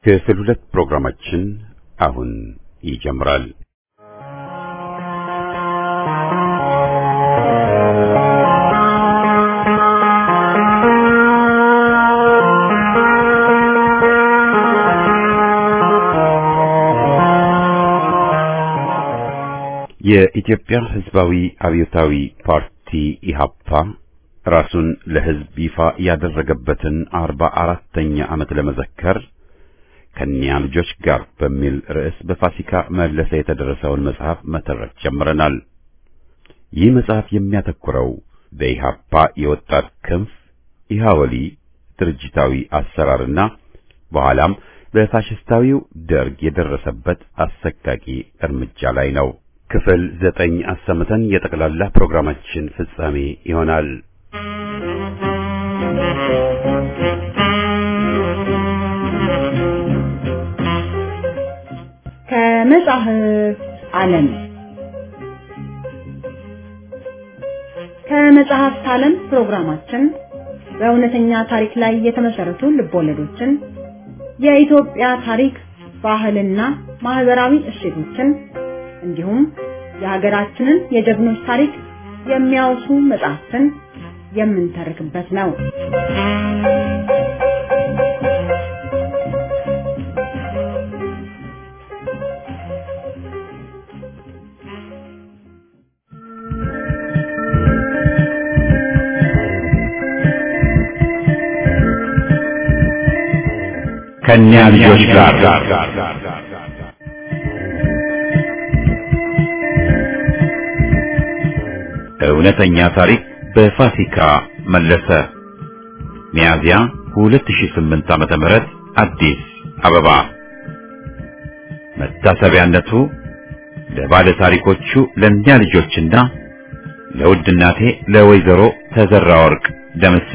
ክፍል ሁለት ፕሮግራማችን አሁን ይጀምራል። የኢትዮጵያ ሕዝባዊ አብዮታዊ ፓርቲ ኢሃፓ ራሱን ለሕዝብ ይፋ ያደረገበትን አርባ አራተኛ ዓመት ለመዘከር ከኒያ ልጆች ጋር በሚል ርዕስ በፋሲካ መለሰ የተደረሰውን መጽሐፍ መተረክ ጀምረናል። ይህ መጽሐፍ የሚያተኩረው በኢሃፓ የወጣት ክንፍ ኢሃወሊ ድርጅታዊ አሰራርና በኋላም በፋሽስታዊው ደርግ የደረሰበት አሰቃቂ እርምጃ ላይ ነው። ክፍል ዘጠኝ አሰምተን የጠቅላላ ፕሮግራማችን ፍጻሜ ይሆናል። ከመጽሐፍ ዓለም ከመጽሐፍት ዓለም ፕሮግራማችን በእውነተኛ ታሪክ ላይ የተመሰረቱ ልቦለዶችን፣ የኢትዮጵያ ታሪክ፣ ባህልና ማህበራዊ እሴቶችን እንዲሁም የሀገራችንን የጀግኖች ታሪክ የሚያወሱ መጽሐፍትን የምንተርክበት ነው። ከኒያ ልጆች ጋር እውነተኛ ታሪክ በፋሲካ መለሰ ሚያዝያ 2008 ዓመተ ምህረት አዲስ አበባ መታሰቢያነቱ ለባለ ታሪኮቹ ለእኛ ልጆችና ለውድ እናቴ ለወይዘሮ ተዘራ ወርቅ ደምሴ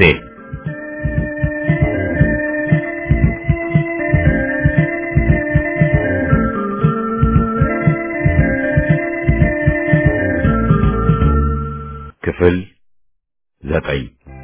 ክፍል ዘጠኝ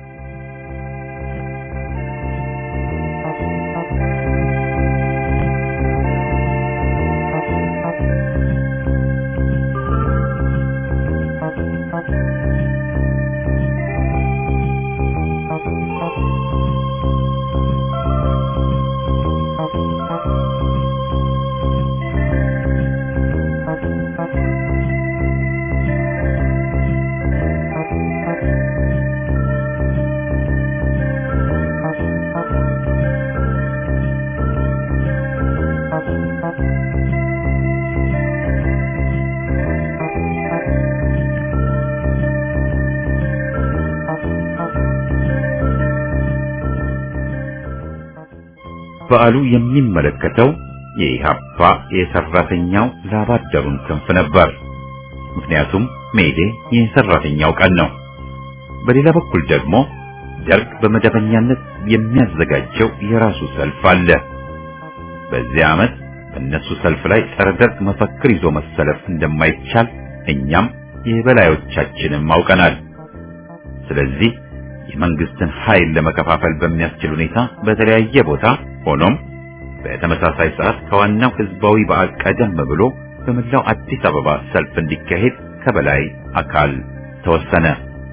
በዓሉ የሚመለከተው የኢሃፓ የሰራተኛው ላባደሩን ክንፍ ነበር። ምክንያቱም ሜዴ የሰራተኛው ቀን ነው። በሌላ በኩል ደግሞ ደርግ በመደበኛነት የሚያዘጋጀው የራሱ ሰልፍ አለ። በዚህ ዓመት በእነሱ ሰልፍ ላይ ጸረ ደርግ መፈክር ይዞ መሰለፍ እንደማይቻል እኛም የበላዮቻችንም አውቀናል። ስለዚህ የመንግስትን ኃይል ለመከፋፈል በሚያስችል ሁኔታ በተለያየ ቦታ ሆኖም በተመሳሳይ ሰዓት ከዋናው ህዝባዊ በዓል ቀደም ብሎ በመላው አዲስ አበባ ሰልፍ እንዲካሄድ ከበላይ አካል ተወሰነ።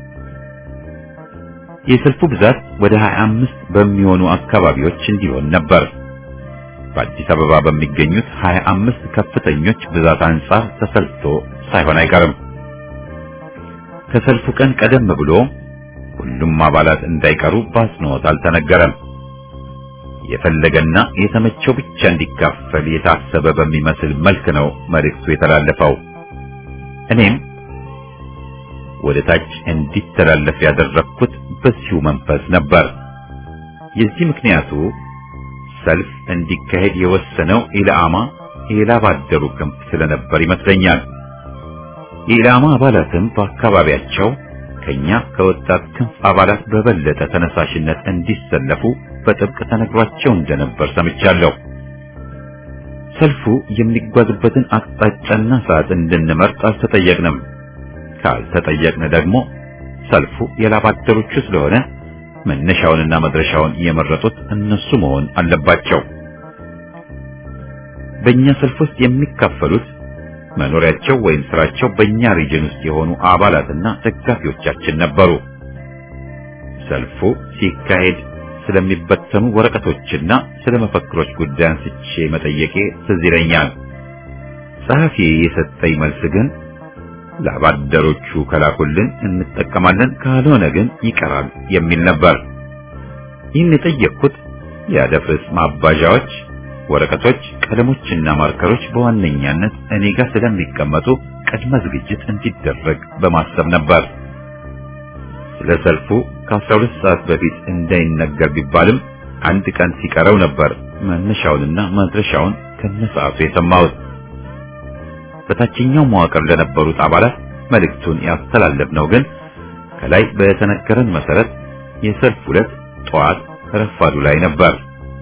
የሰልፉ ብዛት ወደ 25 በሚሆኑ አካባቢዎች እንዲሆን ነበር። በአዲስ አበባ በሚገኙት 25 ከፍተኞች ብዛት አንጻር ተሰልቶ ሳይሆን አይቀርም። ከሰልፉ ቀን ቀደም ብሎ ሁሉም አባላት እንዳይቀሩ በአጽንኦት አልተነገረም። የፈለገና የተመቸው ብቻ እንዲካፈል የታሰበ በሚመስል መልክ ነው መልእክቱ የተላለፈው። እኔም ወደ ታች እንዲተላለፍ ያደረግኩት በዚሁ መንፈስ ነበር። የዚህ ምክንያቱ ሰልፍ እንዲካሄድ የወሰነው ኢላማ የላባደሩ ክንፍ ስለነበር ይመስለኛል። የኢላማ አባላትም በአካባቢያቸው ከኛ ከወጣት ክንፍ አባላት በበለጠ ተነሳሽነት እንዲሰለፉ በጥብቅ ተነግሯቸው እንደነበር ሰምቻለሁ። ሰልፉ የሚጓዝበትን አቅጣጫና ሰዓት እንድንመርጥ አልተጠየቅንም። ካልተጠየቅን ደግሞ ሰልፉ የላባደሮቹ ስለሆነ መነሻውንና መድረሻውን የመረጡት እነሱ መሆን አለባቸው። በእኛ ሰልፍ ውስጥ የሚካፈሉት መኖሪያቸው ወይም ስራቸው በእኛ ሪጅን ውስጥ የሆኑ አባላትና ደጋፊዎቻችን ነበሩ። ሰልፉ ሲካሄድ ስለሚበተኑ ወረቀቶችና ስለ መፈክሮች ጉዳይ አንስቼ መጠየቄ ትዝ ይለኛል። ጸሐፊ የሰጠኝ መልስ ግን ለአባደሮቹ ከላኩልን እንጠቀማለን፣ ካልሆነ ግን ይቀራል የሚል ነበር። ይህን የጠየቅኩት የአደፍርስ ማባዣዎች፣ ወረቀቶች፣ ቀለሞችና ማርከሮች በዋነኛነት እኔ ጋር ስለሚቀመጡ ቅድመ ዝግጅት እንዲደረግ በማሰብ ነበር። ስለ ሰልፉ ከ12 ሰዓት በፊት እንዳይነገር ቢባልም አንድ ቀን ሲቀረው ነበር መነሻውንና መድረሻውን ከነሰዓቱ የሰማሁት። በታችኛው መዋቅር ለነበሩት አባላት መልእክቱን ያስተላለፍነው ግን ከላይ በተነገረን መሰረት የሰልፍ ዕለት ጠዋት ረፋዱ ላይ ነበር።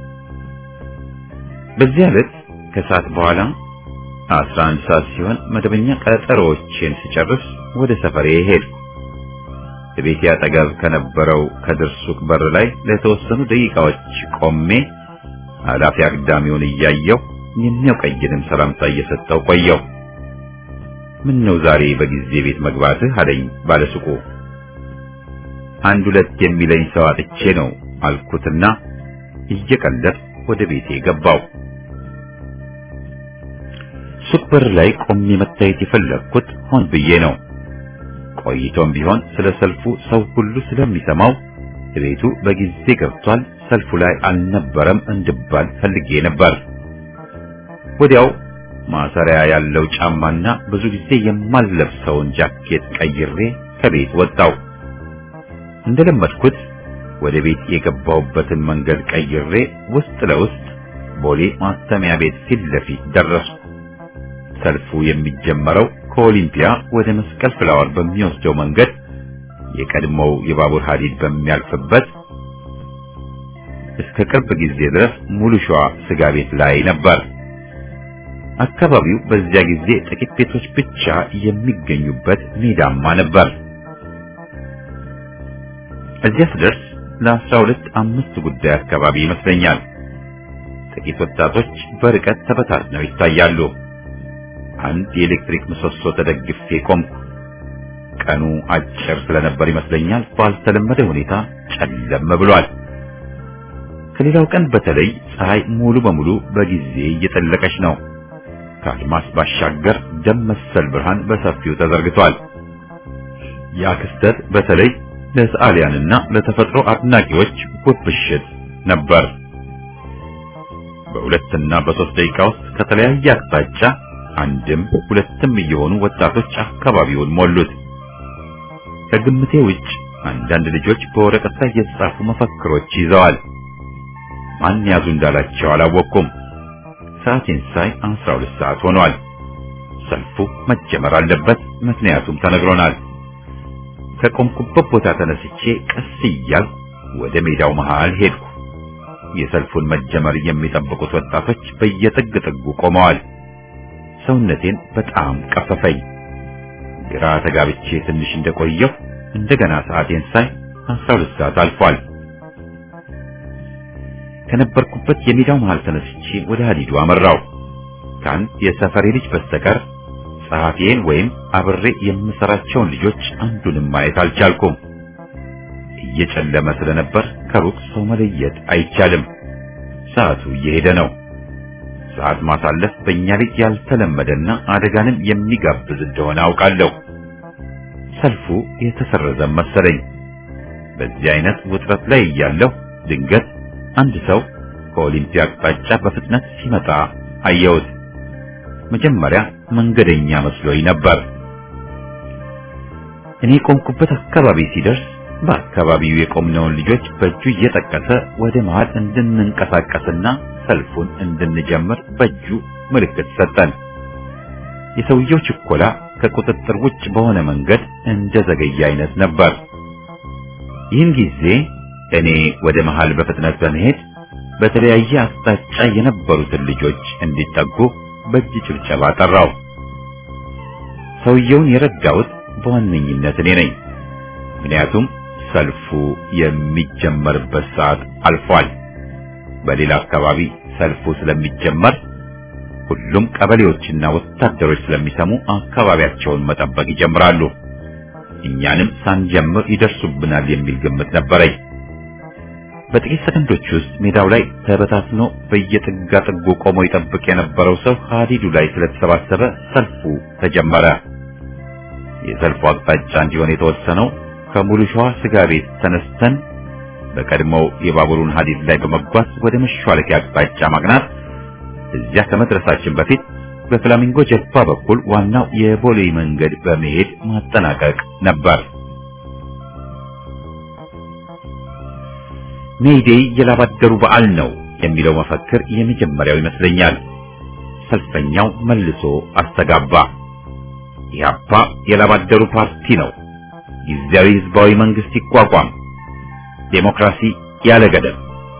በዚህ ዕለት ከሰዓት በኋላ 11 ሰዓት ሲሆን መደበኛ ቀጠሮዎችን ስጨርስ ወደ ሰፈሬ ሄድኩ። ቤቴ አጠገብ ከነበረው ከድር ሱቅ በር ላይ ለተወሰኑ ደቂቃዎች ቆሜ አላፊ አግዳሚውን እያየሁ የሚያውቀኝንም ሰላምታ እየሰጠው ቆየው። ምን ነው ዛሬ በጊዜ ቤት መግባትህ አለኝ ባለሱቁ። አንድ ሁለት የሚለኝ ሰው አጥቼ ነው አልኩትና እየቀለድ ወደ ቤቴ ገባው። ሱቅ በር ላይ ቆሜ መታየት የፈለግኩት ሆን ብዬ ነው። ቆይቶም ቢሆን ስለ ሰልፉ ሰው ሁሉ ስለሚሰማው ቤቱ በጊዜ ገብቷል፣ ሰልፉ ላይ አልነበረም እንድባል ፈልጌ ነበር። ወዲያው ማሰሪያ ያለው ጫማና ብዙ ጊዜ የማልለብሰውን ጃኬት ቀይሬ ከቤት ወጣው። እንደለመድኩት ወደ ቤት የገባሁበትን መንገድ ቀይሬ ውስጥ ለውስጥ ቦሌ ማተሚያ ቤት ፊት ለፊት ደረስኩ። ሰልፉ የሚጀመረው ከኦሊምፒያ ወደ መስቀል ፍላወር በሚወስደው መንገድ የቀድሞው የባቡር ሐዲድ በሚያልፍበት እስከ ቅርብ ጊዜ ድረስ ሙሉ ሸዋ ስጋ ቤት ላይ ነበር። አካባቢው በዚያ ጊዜ ጥቂት ቤቶች ብቻ የሚገኙበት ሜዳማ ነበር። እዚያ ስደርስ ለአስራ ሁለት አምስት ጉዳይ አካባቢ ይመስለኛል። ጥቂት ወጣቶች በርቀት ተበታትነው ይታያሉ። አንድ የኤሌክትሪክ ምሰሶ ተደግፌ ቆምኩ። ቀኑ አጭር ስለነበር ይመስለኛል ባልተለመደ ሁኔታ ጨለም ብሏል። ከሌላው ቀን በተለይ ፀሐይ ሙሉ በሙሉ በጊዜ እየጠለቀች ነው። ከአድማስ ባሻገር ደም መሰል ብርሃን በሰፊው ተዘርግቷል። ያ ክስተት በተለይ ለሰዓሊያንና ለተፈጥሮ አድናቂዎች ውብ ምሽት ነበር። በሁለትና በሶስት ደቂቃ ውስጥ ከተለያየ አቅጣጫ አንድም ሁለትም እየሆኑ ወጣቶች አካባቢውን ሞሉት። ከግምቴ ውጭ አንዳንድ ልጆች በወረቀት ላይ የተጻፉ መፈክሮች ይዘዋል። ማን ያዙ እንዳላቸው አላወቅኩም። ሰዓቴን ሳይ አስራ ሁለት ሰዓት ሆኗል። ሰልፉ መጀመር አለበት፣ ምክንያቱም ተነግሮናል። ከቆምኩበት ቦታ ተነስቼ ቀስ እያልኩ ወደ ሜዳው መሃል ሄድኩ። የሰልፉን መጀመር የሚጠብቁት ወጣቶች በየጥግ ጥጉ ቆመዋል። ሰውነቴን በጣም ቀፈፈኝ። ግራ ተጋብቼ ትንሽ እንደቆየሁ እንደገና ሰዓቴን ሳይ አስራ ሁለት ሰዓት አልፏል። ከነበርኩበት የሜዳው መሃል ተነስቼ ወደ ሀዲዱ አመራው። ከአንድ የሰፈሬ ልጅ በስተቀር ጸሐፊዬን ወይም አብሬ የምሰራቸውን ልጆች አንዱንም ማየት አልቻልኩም። እየጨለመ ስለነበር ከሩቅ ሰው መለየት አይቻልም። ሰዓቱ እየሄደ ነው። ሰዓት ማሳለፍ በእኛ ልጅ ያልተለመደና አደጋንም የሚጋብዝ እንደሆነ አውቃለሁ። ሰልፉ የተሰረዘ መሰለኝ። በዚህ አይነት ውጥረት ላይ እያለሁ ድንገት አንድ ሰው ከኦሊምፒያ አቅጣጫ በፍጥነት ሲመጣ አየሁት። መጀመሪያ መንገደኛ መስሎኝ ነበር። እኔ ቆምኩበት አካባቢ ሲደርስ በአካባቢው የቆምነውን ልጆች በእጁ እየጠቀሰ ወደ መሃል እንድንንቀሳቀስና ሰልፉን እንድንጀምር በእጁ ምልክት ሰጠን። የሰውየው ችኮላ ከቁጥጥር ውጭ በሆነ መንገድ እንደ ዘገየ አይነት ነበር። ይህን ጊዜ እኔ ወደ መሃል በፍጥነት በመሄድ በተለያየ አቅጣጫ የነበሩትን ልጆች እንዲጠጉ በእጅ ጭብጨባ ጠራው። ሰውየውን የረዳሁት በዋነኝነት እኔ ነኝ። ምክንያቱም ሰልፉ የሚጀመርበት ሰዓት አልፏል። በሌላ አካባቢ ሰልፉ ስለሚጀመር ሁሉም ቀበሌዎችና ወታደሮች ስለሚሰሙ አካባቢያቸውን መጠበቅ ይጀምራሉ። እኛንም ሳንጀምር ይደርሱብናል የሚል ግምት ነበረኝ። በጥቂት ሰከንዶች ውስጥ ሜዳው ላይ ተበታትኖ በየጥጋ ጥጉ ቆሞ ይጠብቅ የነበረው ሰው ሀዲዱ ላይ ስለተሰባሰበ ሰልፉ ተጀመረ። የሰልፉ አቅጣጫ እንዲሆን የተወሰነው ከሙሉ ሸዋ ስጋ ቤት ተነስተን በቀድሞው የባቡሩን ሀዲድ ላይ በመጓዝ ወደ መሿለኪያ አቅጣጫ ማቅናት፣ እዚያ ከመድረሳችን በፊት በፍላሚንጎ ጀልባ በኩል ዋናው የቦሌ መንገድ በመሄድ ማጠናቀቅ ነበር። ሜይዴይ የላባደሩ በዓል ነው የሚለው መፈክር የመጀመሪያው ይመስለኛል። ሰልፈኛው መልሶ አስተጋባ። ኢህአፓ የላባደሩ ፓርቲ ነው፣ ጊዜያዊ ህዝባዊ መንግስት ይቋቋም፣ ዴሞክራሲ ያለ ገደብ።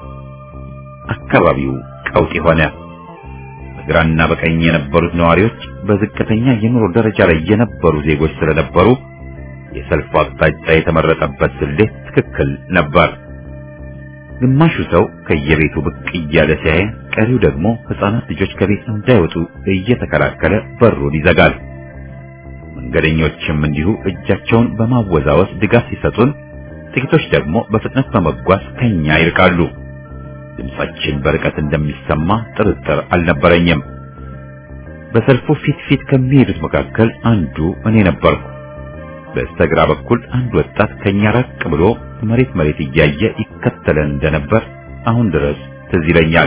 አካባቢው ቀውጢ ሆነ። በግራና በቀኝ የነበሩት ነዋሪዎች በዝቅተኛ የኑሮ ደረጃ ላይ የነበሩ ዜጎች ስለነበሩ የሰልፉ አቅጣጫ የተመረጠበት ስሌት ትክክል ነበር። ግማሹ ሰው ከየቤቱ ብቅ እያለ ሲያይ፣ ቀሪው ደግሞ ህፃናት ልጆች ከቤት እንዳይወጡ እየተከላከለ በሩን ይዘጋል። መንገደኞችም እንዲሁ እጃቸውን በማወዛወዝ ድጋፍ ሲሰጡን፣ ጥቂቶች ደግሞ በፍጥነት በመጓዝ ከኛ ይርቃሉ። ድምጻችን በርቀት እንደሚሰማ ጥርጥር አልነበረኝም። በሰልፉ ፊት ፊት ከሚሄዱት መካከል አንዱ እኔ ነበርኩ። በስተግራ በኩል አንድ ወጣት ከኛ ራቅ ብሎ መሬት መሬት እያየ ይከተለን እንደነበር አሁን ድረስ ትዝ ይለኛል።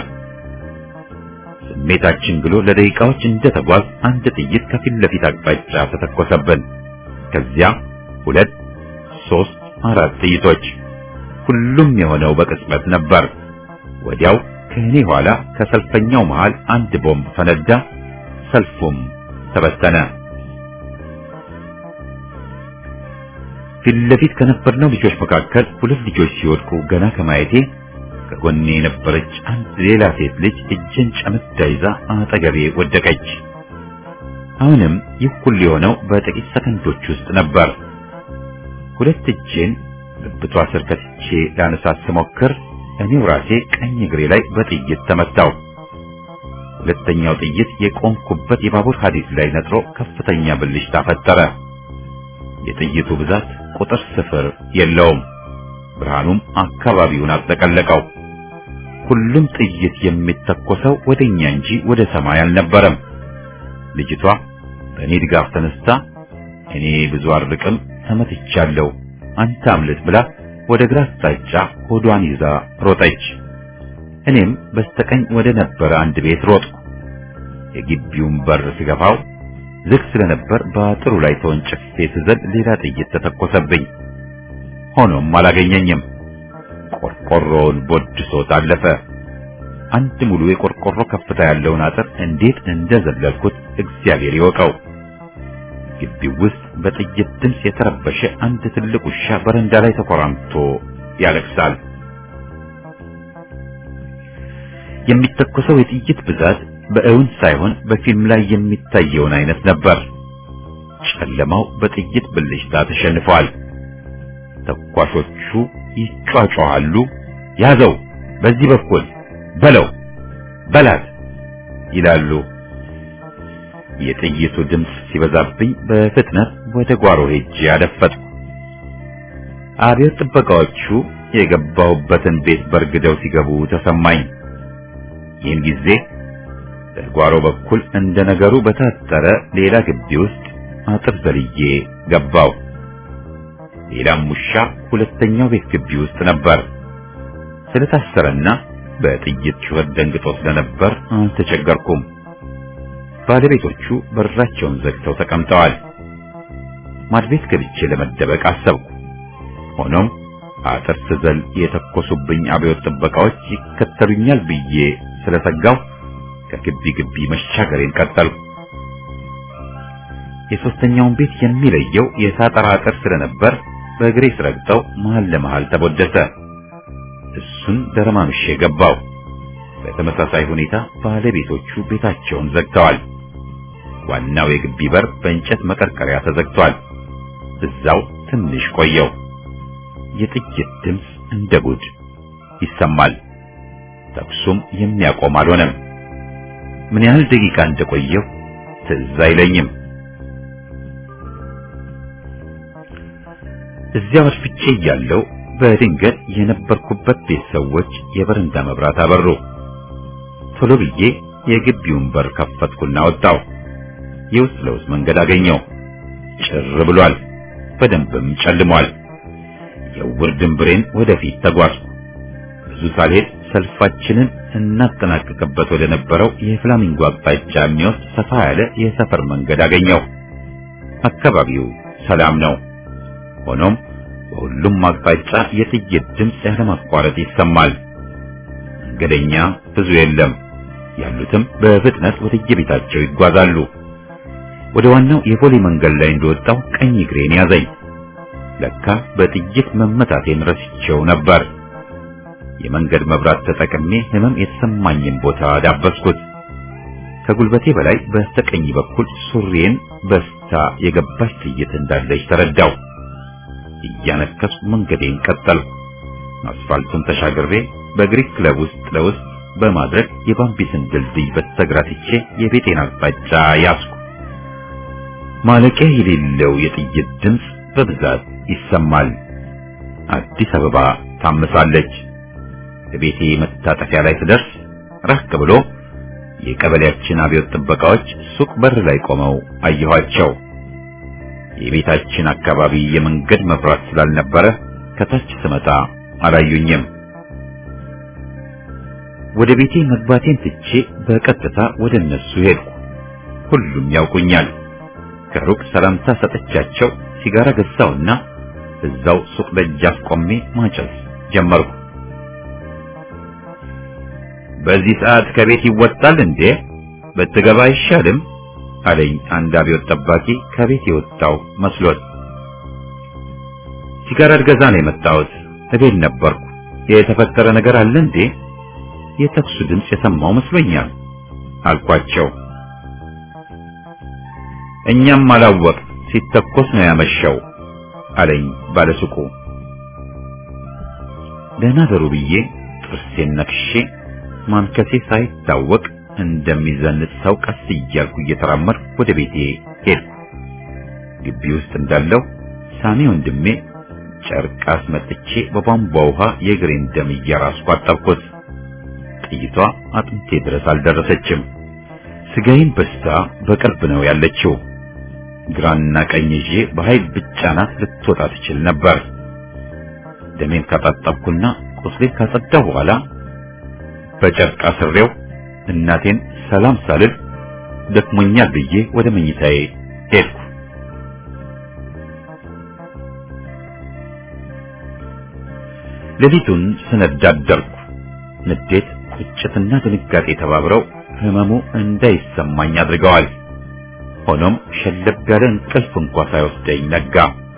ስሜታችን ብሎ ለደቂቃዎች እንደተጓዝ አንድ ጥይት ከፊት ለፊት አቅጣጫ ተተኮሰብን። ከዚያ ሁለት፣ ሶስት፣ አራት ጥይቶች። ሁሉም የሆነው በቅጽበት ነበር። ወዲያው ከእኔ ኋላ ከሰልፈኛው መሃል አንድ ቦምብ ፈነዳ። ሰልፉም ተበተነ። ፊት ለፊት ከነበርነው ልጆች መካከል ሁለት ልጆች ሲወድቁ ገና ከማየቴ ከጎኔ የነበረች አንድ ሌላ ሴት ልጅ እጄን ጨምዳ ይዛ አጠገቤ ወደቀች። አሁንም ይህ ሁሉ የሆነው በጥቂት ሰከንዶች ውስጥ ነበር። ሁለት እጄን ብብቷ ስር ከትቼ ላነሳት ስሞክር እኔው ራሴ ቀኝ እግሬ ላይ በጥይት ተመታው። ሁለተኛው ጥይት የቆምኩበት የባቡር ሐዲድ ላይ ነጥሮ ከፍተኛ ብልሽታ ፈጠረ። የጥይቱ ብዛት ቁጥር ስፍር የለውም። ብርሃኑም አካባቢውን አጠቀለቀው። ሁሉም ጥይት የሚተኮሰው ወደኛ እንጂ ወደ ሰማይ አልነበረም። ልጅቷ በእኔ ድጋፍ ተነስታ እኔ ብዙ አርቅም ተመትቻለሁ፣ አንተ አምልጥ ብላ ወደ ግራ አቅጣጫ ሆዷን ይዛ ሮጠች። እኔም በስተቀኝ ወደ ነበረ አንድ ቤት ሮጥኩ። የግቢውን በር ሲገፋው ዝግ ስለነበር በአጥሩ ላይ ተወንጭፌ ስዘል ሌላ ጥይት ተተኮሰብኝ። ሆኖም አላገኘኝም። ቆርቆሮውን ቦድሶት አለፈ። አንድ ሙሉ የቆርቆሮ ከፍታ ያለውን አጥር እንዴት እንደዘለልኩት እግዚአብሔር ይወቀው። ግቢው ውስጥ በጥይት ድምፅ የተረበሸ አንድ ትልቅ ውሻ በረንዳ ላይ ተኮራምቶ ያለቅሳል። የሚተኮሰው የጥይት ብዛት በእውን ሳይሆን በፊልም ላይ የሚታየውን አይነት ነበር። ጨለማው በጥይት ብልሽታ ተሸንፏል። ተኳሾቹ ይጫጫዋሉ። ያዘው፣ በዚህ በኩል በለው፣ በላት ይላሉ። የጥይቱ ድምፅ ሲበዛብኝ በፍጥነት ወደ ጓሮ ሄጄ አደፈጥኩ። አብዮት ጥበቃዎቹ የገባሁበትን ቤት በርግደው ሲገቡ ተሰማኝ። ይህን ጊዜ በጓሮ በኩል እንደ ነገሩ በታጠረ ሌላ ግቢ ውስጥ አጥር ዘልዬ ገባው። ሌላም ውሻ ሁለተኛው ቤት ግቢ ውስጥ ነበር። ስለታሰረና በጥይት ጩኸት ደንግጦ ስለነበር አልተቸገርኩም። ባለቤቶቹ በራቸውን ዘግተው ተቀምጠዋል። ማድቤት ገብቼ ለመደበቅ አሰብኩ። ሆኖም አጥር ስዘል የተኮሱብኝ አብዮት ጥበቃዎች ይከተሉኛል ብዬ ስለሰጋው ከግቢ ግቢ መሻገሬን ቀጠልኩ። የሶስተኛውን ቤት የሚለየው የሳጠራ አጥር ስለነበር በእግሬ ስረግጠው መሃል ለመሃል ተቦደሰ። እሱን ደረማምሼ ገባው። በተመሳሳይ ሁኔታ ባለቤቶቹ ቤታቸውን ዘግተዋል። ዋናው የግቢ በር በእንጨት መቀርቀሪያ ተዘግቷል። እዛው ትንሽ ቆየው። የጥይት ድምፅ እንደ ጉድ ይሰማል። ተኩሱም የሚያቆም አልሆነም። ምን ያህል ደቂቃ እንደቆየሁ ትዝ አይለኝም። እዚያ አርፍቼ እያለሁ በድንገት የነበርኩበት ቤት ሰዎች የበረንዳ መብራት አበሩ። ቶሎ ብዬ የግቢውን በር ከፈትኩና ወጣሁ። የውስጥ ለውስጥ መንገድ አገኘው። ጭር ብሏል፣ በደንብም ጨልሟል። የውር ድንብሬን ወደፊት ተጓዝኩ። ብዙ ሳልሄድ ሰልፋችንን እናጠናቀቅበት ወደ ነበረው የፍላሚንጎ አቅጣጫ የሚወስድ ሰፋ ያለ የሰፈር መንገድ አገኘው። አካባቢው ሰላም ነው። ሆኖም በሁሉም አቅጣጫ የጥይት ድምፅ ያለማቋረጥ ይሰማል። መንገደኛ ብዙ የለም። ያሉትም በፍጥነት ወደ የቤታቸው ይጓዛሉ። ወደ ዋናው የፖሊ መንገድ ላይ እንደወጣው ቀኝ እግሬን ያዘኝ። ለካ በጥይት መመታቴን ረስቼው ነበር። የመንገድ መብራት ተጠቅሜ ህመም የተሰማኝን ቦታ ዳበስኩት። ከጉልበቴ በላይ በስተቀኝ በኩል ሱሪዬን በስታ የገባች ጥይት እንዳለች ተረዳው። እያነከስኩ መንገዴን ቀጠልኩ። አስፋልቱን ተሻግሬ በግሪክ ክለብ ውስጥ ለውስጥ በማድረግ የባምቢስን ድልድይ በስተግራ ትቼ የቤቴን አቅጣጫ ያዝኩ። ማለቂያ የሌለው የጥይት ድምፅ በብዛት ይሰማል። አዲስ አበባ ታምሳለች። ቤቴ መታጠፊያ ላይ ስደርስ ራቅ ብሎ የቀበሌያችን አብዮት ጥበቃዎች ሱቅ በር ላይ ቆመው አየኋቸው። የቤታችን አካባቢ የመንገድ መብራት ስላልነበረ ከታች ስመጣ አላዩኝም። ወደ ቤቴ መግባቴን ትቼ በቀጥታ ወደ እነሱ ሄድኩ። ሁሉም ያውቁኛል። ከሩቅ ሰላምታ ሰጠቻቸው። ሲጋራ ገዛውና እዛው ሱቅ ደጃፍ ቆሜ ማጨስ ጀመርኩ። በዚህ ሰዓት ከቤት ይወጣል እንዴ? ብትገባ አይሻልም? አለኝ አንድ አብዮት ጠባቂ ከቤት የወጣው መስሎት። ሲጋራ ልገዛ ነው የመጣሁት። እቤት ነበርኩ። የተፈጠረ ነገር አለ እንዴ? የተኩሱ ድምፅ የሰማው መስሎኛል አልኳቸው። እኛም አላወቅ ሲተኮስ ነው ያመሸው አለኝ ባለሱቁ። ደህና ደሩ ብዬ ጥርሴን ነክሼ ማንከሴ ሳይታወቅ እንደሚዘንጥ ሰው ቀስ እያልኩ እየተራመድኩ ወደ ቤቴ ሄድኩ። ግቢ ውስጥ እንዳለው ሳሚ ወንድሜ ጨርቅ አስመጥቼ በቧንቧ ውሃ የእግሬን ደም እያራስኩ አጠብኩት። ጥይቷ አጥንቴ ድረስ አልደረሰችም። ስጋዬን በስታ በቅርብ ነው ያለችው። ግራና ቀኝ ይዤ በኃይል ብቻናት ልትወጣ ትችል ነበር። ደሜን ካጣጠብኩና ቁስሌን ካጸዳሁ በኋላ በጨርቅ አስሬው እናቴን ሰላም ሳልል ደክሞኛል ብዬ ወደ መኝታዬ ሄድኩ። ሌሊቱን ስነዳ አደርኩ። ንዴት፣ ቁጭትና ድንጋጤ ተባብረው ህመሙ እንዳይሰማኝ አድርገዋል። ሆኖም ሸለብ ያለ እንቅልፍ እንኳ ሳይወስደኝ ነጋ።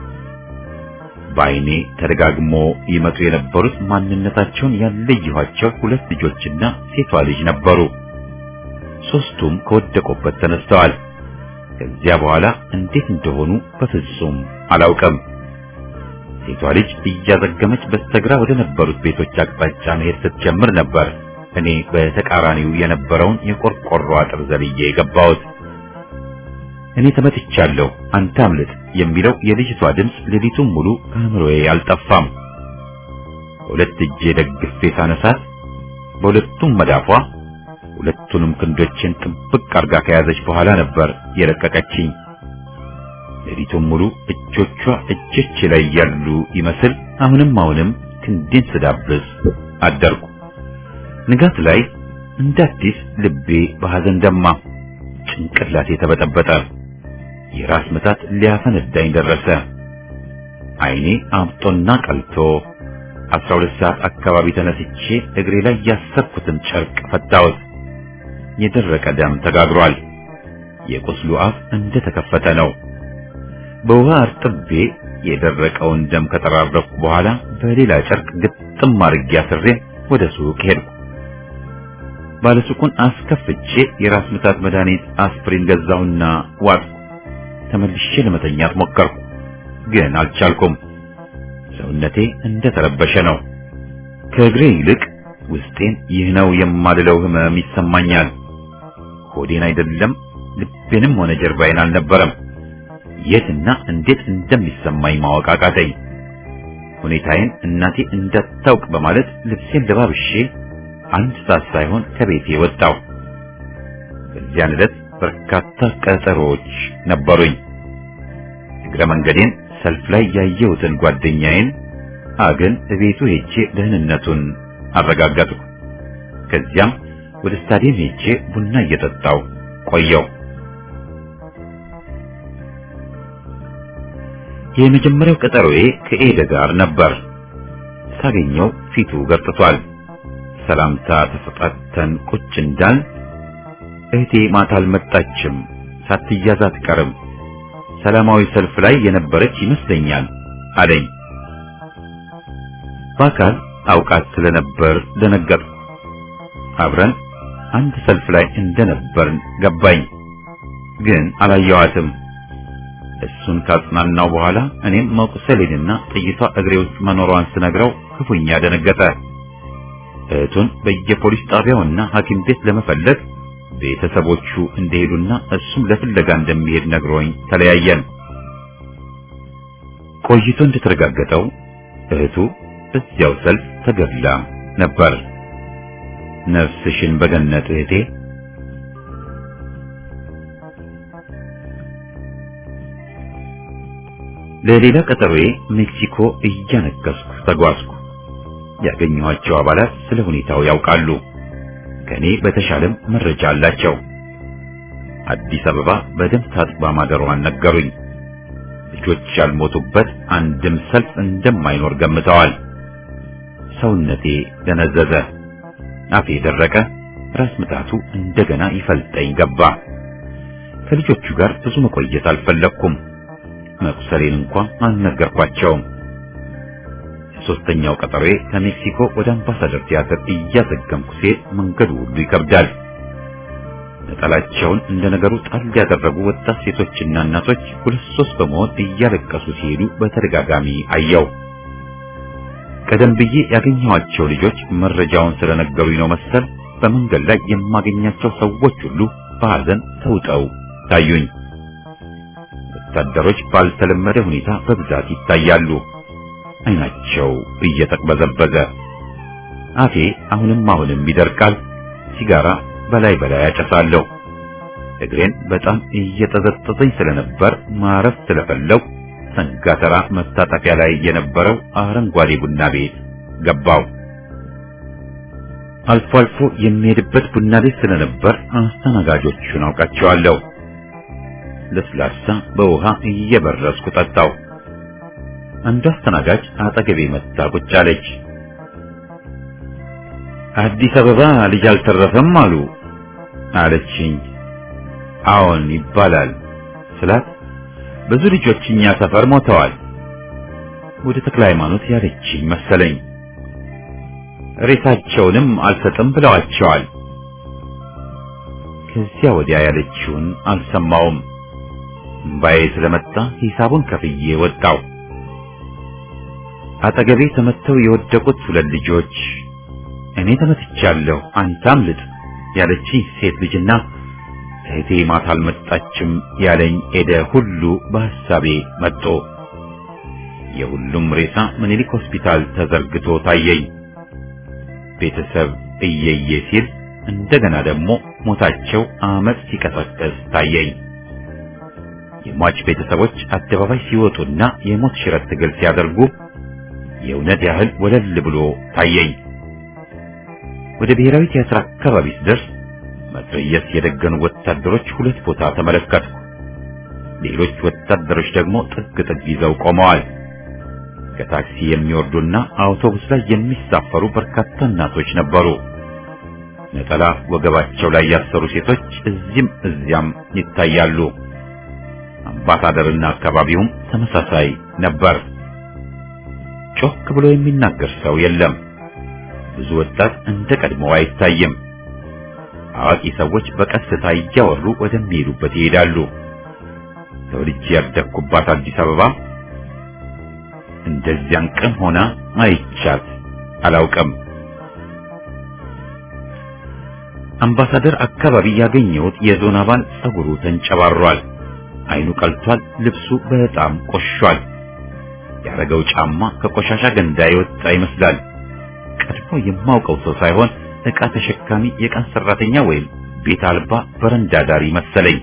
በዓይኔ ተደጋግሞ ይመጡ የነበሩት ማንነታቸውን ያለየኋቸው ሁለት ልጆችና ሴቷ ልጅ ነበሩ። ሶስቱም ከወደቁበት ተነስተዋል። ከዚያ በኋላ እንዴት እንደሆኑ በፍጹም አላውቅም። ሴቷ ልጅ እያዘገመች በስተግራ ወደ ነበሩት ቤቶች አቅጣጫ መሄድ ስትጀምር ነበር እኔ በተቃራኒው የነበረውን የቆርቆሮ አጥር ዘልዬ የገባሁት። እኔ ተመትቻለሁ፣ አንተ አምልጥ የሚለው የልጅቷ ድምፅ ሌሊቱን ሙሉ ከአእምሮዬ አልጠፋም። በሁለት እጄ ደግፌ ሳነሳት በሁለቱም መዳፏ ሁለቱንም ክንዶችን ጥብቅ አርጋ ከያዘች በኋላ ነበር የለቀቀችኝ። ሌሊቱን ሙሉ እጆቿ እጆቼ ላይ ያሉ ይመስል አሁንም አሁንም ክንዴን ስዳብስ አደርኩ። ንጋት ላይ እንደ አዲስ ልቤ በሐዘን ደማ፣ ጭንቅላቴ ተበጠበጠ። የራስ ምታት ሊያፈነዳኝ ደረሰ። ዓይኔ አብጦና ቀልቶ አስራ ሁለት ሰዓት አካባቢ ተነስቼ እግሬ ላይ ያሰርኩትን ጨርቅ ፈታሁት። የደረቀ ደም ተጋግሯል። የቁስሉ አፍ እንደ ተከፈተ ነው። በውሃ አርጥቤ የደረቀውን ደም ከጠራረኩ በኋላ በሌላ ጨርቅ ግጥም አድርጌ አስሬ ወደ ሱቅ ሄድኩ። ባለሱቁን አስከፍቼ የራስ ምታት መድኃኒት አስፕሪን ገዛሁና ዋጥኩ። ተመልሼ ለመተኛት ሞከርኩ፣ ግን አልቻልኩም። ሰውነቴ እንደ ተረበሸ ነው። ከእግሬ ይልቅ ውስጤን ይህ ነው የማልለው ህመም ይሰማኛል። ሆዴን አይደለም ልቤንም ሆነ ጀርባዬን አልነበረም። የትና እንዴት እንደሚሰማኝ ማወቅ አቃተኝ። ሁኔታዬን እናቴ እንዳታውቅ በማለት ልብሴን ለባብሼ አንድ ሰዓት ሳይሆን ከቤቴ ወጣሁ። በዚያን ዕለት በርካታ ቀጠሮዎች ነበሩኝ። እግረ መንገዴን ሰልፍ ላይ ያየሁትን ጓደኛዬን አግን እቤቱ ሄጄ ደህንነቱን አረጋገጥኩ። ከዚያም ወደ ስታዲየም ሄጄ ቡና እየጠጣው ቆየው። የመጀመሪያው ቀጠሮዬ ከኤደ ጋር ነበር። ሳገኘው ፊቱ ገርጥቷል። ሰላምታ ተሰጣተን ቁጭ እንዳል እህቴ ማታ አልመጣችም፣ ሳትያዝ አትቀርም፣ ሰላማዊ ሰልፍ ላይ የነበረች ይመስለኛል አለኝ። በአካል አውቃት ስለነበር ደነገጥኩ። አብረን አንድ ሰልፍ ላይ እንደነበርን ገባኝ፣ ግን አላየዋትም። እሱን ካጽናናው በኋላ እኔም መቁሰሌንና ጥይቷ እግሬ ውስጥ መኖሯን ስነግረው ክፉኛ ደነገጠ። እህቱን በየፖሊስ ጣቢያውና ሐኪም ቤት ለመፈለግ ቤተሰቦቹ እንደሄዱና እሱም ለፍለጋ እንደሚሄድ ነግሮኝ ተለያየን። ቆይቶ እንደተረጋገጠው እህቱ እዚያው ሰልፍ ተገድላ ነበር። ነፍስሽን በገነት እህቴ። ለሌላ ቀጠሮዬ ሜክሲኮ እያነከስኩ ተጓዝኩ። ያገኘኋቸው አባላት ስለ ሁኔታው ያውቃሉ። ከኔ በተሻለም መረጃ አላቸው። አዲስ አበባ በደም ታጥባ ማደሯን ነገሩኝ። ልጆች ያልሞቱበት አንድም ሰልፍ እንደማይኖር ገምተዋል። ሰውነቴ ደነዘዘ፣ አፌ ደረቀ፣ ራስ ምታቱ እንደገና ይፈልጠኝ ገባ። ከልጆቹ ጋር ብዙ መቆየት አልፈለግኩም። መቁሰሌን እንኳን አልነገርኳቸውም። ሶስተኛው ቀጠሮዬ ከሜክሲኮ ወደ አምባሳደር ቲያትር እያዘገምኩ ሲሄድ መንገዱ ሁሉ ይከብዳል። ነጠላቸውን እንደ ነገሩ ጣል ያደረጉ ወጣት ሴቶችና እናቶች ሁለት ሶስት በመሆን እያለቀሱ ሲሄዱ በተደጋጋሚ አየው። ቀደም ብዬ ያገኘኋቸው ልጆች መረጃውን ስለነገሩኝ ነው መሰል በመንገድ ላይ የማገኛቸው ሰዎች ሁሉ በሐዘን ተውጠው ታዩኝ። ወታደሮች ባልተለመደ ሁኔታ በብዛት ይታያሉ። አይናቸው እየተቅበዘበዘ፣ አፌ አሁንም አሁንም ይደርቃል። ሲጋራ በላይ በላይ ያጨሳለሁ። እግሬን በጣም እየጠዘጠዘኝ ስለነበር ማረፍ ስለፈለው ሰንጋተራ መታጠፊያ ላይ የነበረው አረንጓዴ ቡና ቤት ገባው። አልፎ አልፎ የሚሄድበት ቡና ቤት ስለነበር አስተናጋጆቹን አውቃቸዋለሁ። ለስላሳ በውሃ እየበረስኩ ጠጣው። አንዱ አስተናጋጅ አጠገቤ መጣ ቁጭ አለች። አዲስ አበባ ልጅ አልተረፈም አሉ አለችኝ። አዎን ይባላል ስላት ብዙ ልጆች እኛ ሰፈር ሞተዋል። ወደ ተክለ ሃይማኖት ያለችኝ መሰለኝ። ሬሳቸውንም አልሰጥም ብለዋቸዋል። ከዚያ ወዲያ ያለችውን አልሰማውም። እምባዬ ስለመጣ ሂሳቡን ከፍዬ ወጣው። አጠገቤ ተመተው የወደቁት ሁለት ልጆች እኔ ተመትቻለሁ፣ አንተ አምልጥ ያለችኝ ሴት ልጅና እህቴ ማታ አልመጣችም ያለኝ ኤደ ሁሉ በሐሳቤ መጦ። የሁሉም ሬሳ ምኒልክ ሆስፒታል ተዘርግቶ ታየኝ። ቤተሰብ እየየ ሲል እንደገና ደግሞ ሞታቸው አመፅ ሲቀሰቀስ ታየኝ። የሟች ቤተሰቦች አደባባይ ሲወጡና የሞት ሽረት ትግል ሲያደርጉ የእውነት ያህል ወለል ብሎ ታየኝ። ወደ ብሔራዊ ቲያትር አካባቢ ስደርስ መትረየስ የደገኑ ወታደሮች ሁለት ቦታ ተመለከትኩ። ሌሎች ወታደሮች ደግሞ ጥግ ጥግ ይዘው ቆመዋል። ከታክሲ የሚወርዱና አውቶቡስ ላይ የሚሳፈሩ በርካታ እናቶች ነበሩ። ነጠላ ወገባቸው ላይ ያሰሩ ሴቶች እዚህም እዚያም ይታያሉ። አምባሳደርና አካባቢውም ተመሳሳይ ነበር። ጮክ ብሎ የሚናገር ሰው የለም። ብዙ ወጣት እንደ ቀድሞው አይታይም። አዋቂ ሰዎች በቀስታ እያወሩ ወደሚሄዱበት ይሄዳሉ። ተወልጄ ያደግኩባት አዲስ አበባ እንደዚያን ቀን ሆና አይቻት አላውቅም። አምባሳደር አካባቢ ያገኘሁት የዞን አባል ጸጉሩ ተንጨባሯል፣ አይኑ ቀልቷል፣ ልብሱ በጣም ቆሽሿል። ያረገው ጫማ ከቆሻሻ ገንዳ የወጣ ይመስላል። ቀድሞ የማውቀው ሰው ሳይሆን ዕቃ ተሸካሚ የቀን ሰራተኛ ወይም ቤት አልባ በረንዳ ዳሪ መሰለኝ።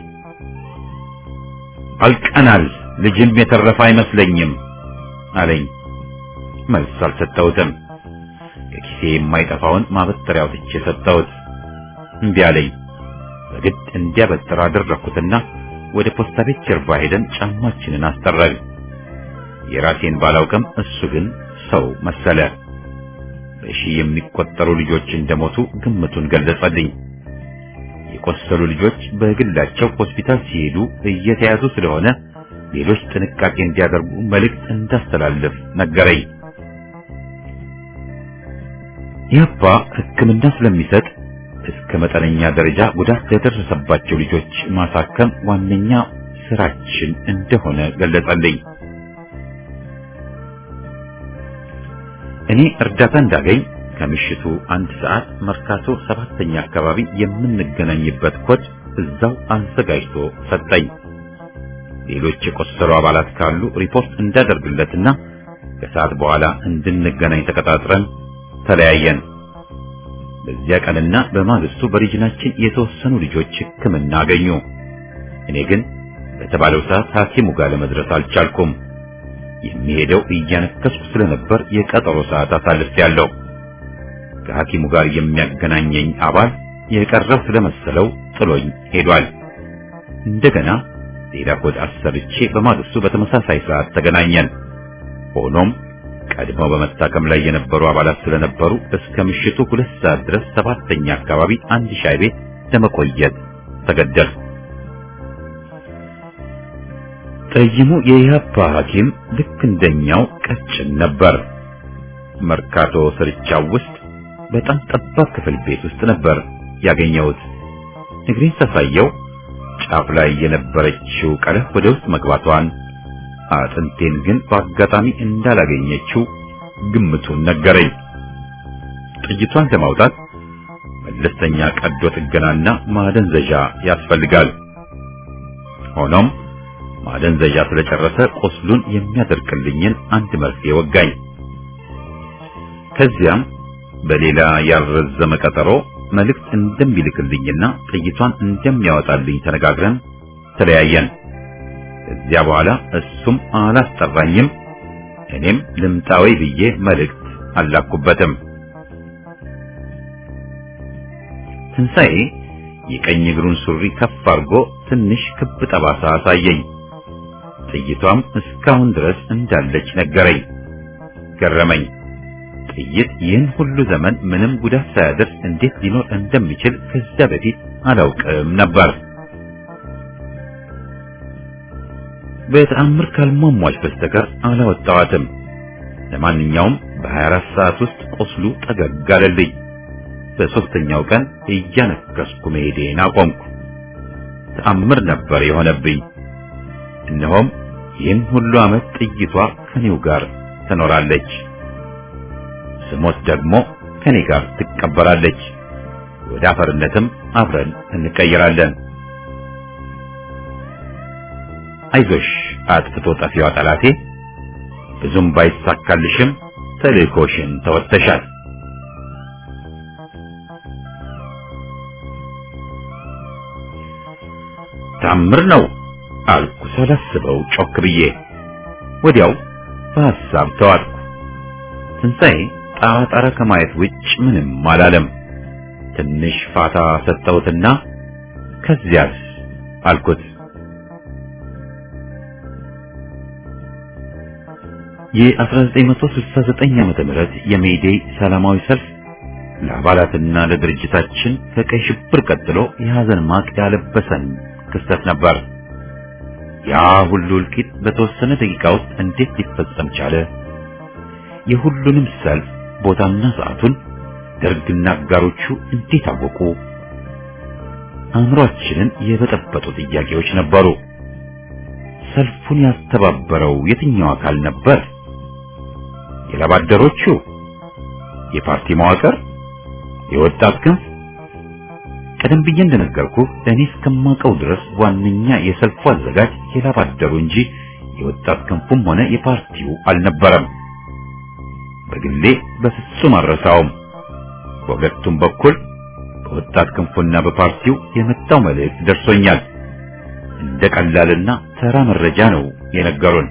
አልቀናል፣ ልጅም የተረፈ አይመስለኝም አለኝ። መልስ አልሰጠሁትም። ከኪሴ የማይጠፋውን ማበጠሪያ አውጥቼ ሰጠሁት። እምቢ አለኝ። በግድ እንዲያበጥር አደረኩትና ወደ ፖስታ ቤት ጀርባ ሄደን ጫማችንን አስጠረግን። የራሴን ባላውቅም እሱ ግን ሰው መሰለ። በሺህ የሚቆጠሩ ልጆች እንደሞቱ ግምቱን ገለጸልኝ። የቆሰሉ ልጆች በግላቸው ሆስፒታል ሲሄዱ እየተያዙ ስለሆነ ሌሎች ጥንቃቄ እንዲያደርጉ መልእክት እንዳስተላልፍ ነገረኝ። ይህባ ሕክምና ስለሚሰጥ እስከ መጠነኛ ደረጃ ጉዳት ለደረሰባቸው ልጆች ማሳከም ዋነኛ ስራችን እንደሆነ ገለጸልኝ። እኔ እርዳታ እንዳገኝ ከምሽቱ አንድ ሰዓት መርካቶ ሰባተኛ አካባቢ የምንገናኝበት ኮድ እዛው አዘጋጅቶ ሰጠኝ። ሌሎች የቆሰሉ አባላት ካሉ ሪፖርት እንዳደርግለትና ከሰዓት በኋላ እንድንገናኝ ተቀጣጥረን ተለያየን። በዚያ ቀንና በማግስቱ በሪጅናችን የተወሰኑ ልጆች ሕክምና አገኙ። እኔ ግን በተባለው ሰዓት ሐኪሙ ጋር ለመድረስ አልቻልኩም። የሚሄደው እያነከስኩ ስለነበር የቀጠሮ ሰዓት አሳልፌያለሁ። ከሐኪሙ ጋር የሚያገናኘኝ አባል የቀረው ስለመሰለው ጥሎኝ ሄዷል። እንደገና ሌላ ኮድ አሰርቼ በማግስቱ በተመሳሳይ ሰዓት ተገናኘን። ሆኖም ቀድመው በመታከም ላይ የነበሩ አባላት ስለነበሩ እስከ ምሽቱ ሁለት ሰዓት ድረስ ሰባተኛ አካባቢ አንድ ሻይ ቤት ለመቆየት ተገደልኩ። ጠይሙ የኢህአፓ ሐኪም ልክ እንደኛው ቀጭን ነበር። መርካቶ ስርቻው ውስጥ በጣም ጠባብ ክፍል ቤት ውስጥ ነበር ያገኘሁት። እግሬን ሳሳየው ጫፍ ላይ የነበረችው ቀለህ ወደ ውስጥ መግባቷን አጥንቴን ግን በአጋጣሚ እንዳላገኘችው ግምቱን ነገረኝ። ጥይቷን ለማውጣት መለስተኛ ቀዶ ጥገናና ማደንዘዣ ያስፈልጋል። ሆኖም ማደንዘዣ ስለጨረሰ ቁስሉን የሚያደርቅልኝን አንድ መርፌ ወጋኝ። ከዚያም በሌላ ያልረዘመ ቀጠሮ መልእክት እንደሚልክልኝና ጥይቷን እንደሚያወጣልኝ ተነጋግረን ተለያየን። ከዚያ በኋላ እሱም አላስጠራኝም፣ እኔም ልምጣዊ ብዬ መልእክት አላኩበትም። ትንሣኤ የቀኝ እግሩን ሱሪ ከፍ አድርጎ ትንሽ ክብ ጠባሳ አሳየኝ። ጥይቷም እስካሁን ድረስ እንዳለች ነገረኝ። ገረመኝ። ጥይት ይህን ሁሉ ዘመን ምንም ጉዳት ሳያደርስ እንዴት ሊኖር እንደሚችል ከዚያ በፊት አላውቅም ነበር። በተአምር ካልሟሟች በስተቀር አላወጣዋትም። ለማንኛውም በ24 ሰዓት ውስጥ ቁስሉ ጠገግ አለልኝ። በሶስተኛው ቀን እያነከስኩ መሄዴን አቆምኩ። ተአምር ነበር የሆነብኝ። እነሆም ይህን ሁሉ ዓመት ጥይቷ ከኔው ጋር ትኖራለች። ስሞት ደግሞ ከኔ ጋር ትቀበራለች። ወደ አፈርነትም አብረን እንቀየራለን። አይዞሽ አጥፍቶ ጠፊዋ ጠላቴ፣ ብዙም ባይሳካልሽም ተልእኮሽን ተወጥተሻል። ታምር ነው አልኩ ሳላስበው ጮክ ብዬ። ወዲያው በሐሳብ ተዋጥኩ። ትንሣኤ ጣራ ጣራ ከማየት ውጭ ምንም አላለም። ትንሽ ፋታ ሰጠሁትና ከዚያስ አልኩት። የ1969 ዓመተ ምህረት የሜይዴይ ሰላማዊ ሰልፍ ለአባላትና ለድርጅታችን ከቀይ ሽብር ቀጥሎ የሐዘን ማቅ ያለበሰን ክስተት ነበር። ያ ሁሉ እልቂት በተወሰነ ደቂቃ ውስጥ እንዴት ሊፈጸም ቻለ? የሁሉንም ሰልፍ ቦታና ሰዓቱን ደርግና አጋሮቹ እንዴት አወቁ? አእምሯችንን የበጠበጡ ጥያቄዎች ነበሩ። ሰልፉን ያስተባበረው የትኛው አካል ነበር? የላባደሮቹ? የፓርቲ መዋቅር? የወጣት ክንፍ? ቀደም ብዬ እንደነገርኩህ እኔ እስከማውቀው ድረስ ዋነኛ የሰልፉ አዘጋጅ የላባደሩ እንጂ የወጣት ክንፉም ሆነ የፓርቲው አልነበረም። በግሌ በፍጹም አልረሳውም። በሁለቱም በኩል በወጣት ክንፉና በፓርቲው የመጣው መልእክት ደርሶኛል። እንደ ቀላልና ተራ መረጃ ነው የነገሩን።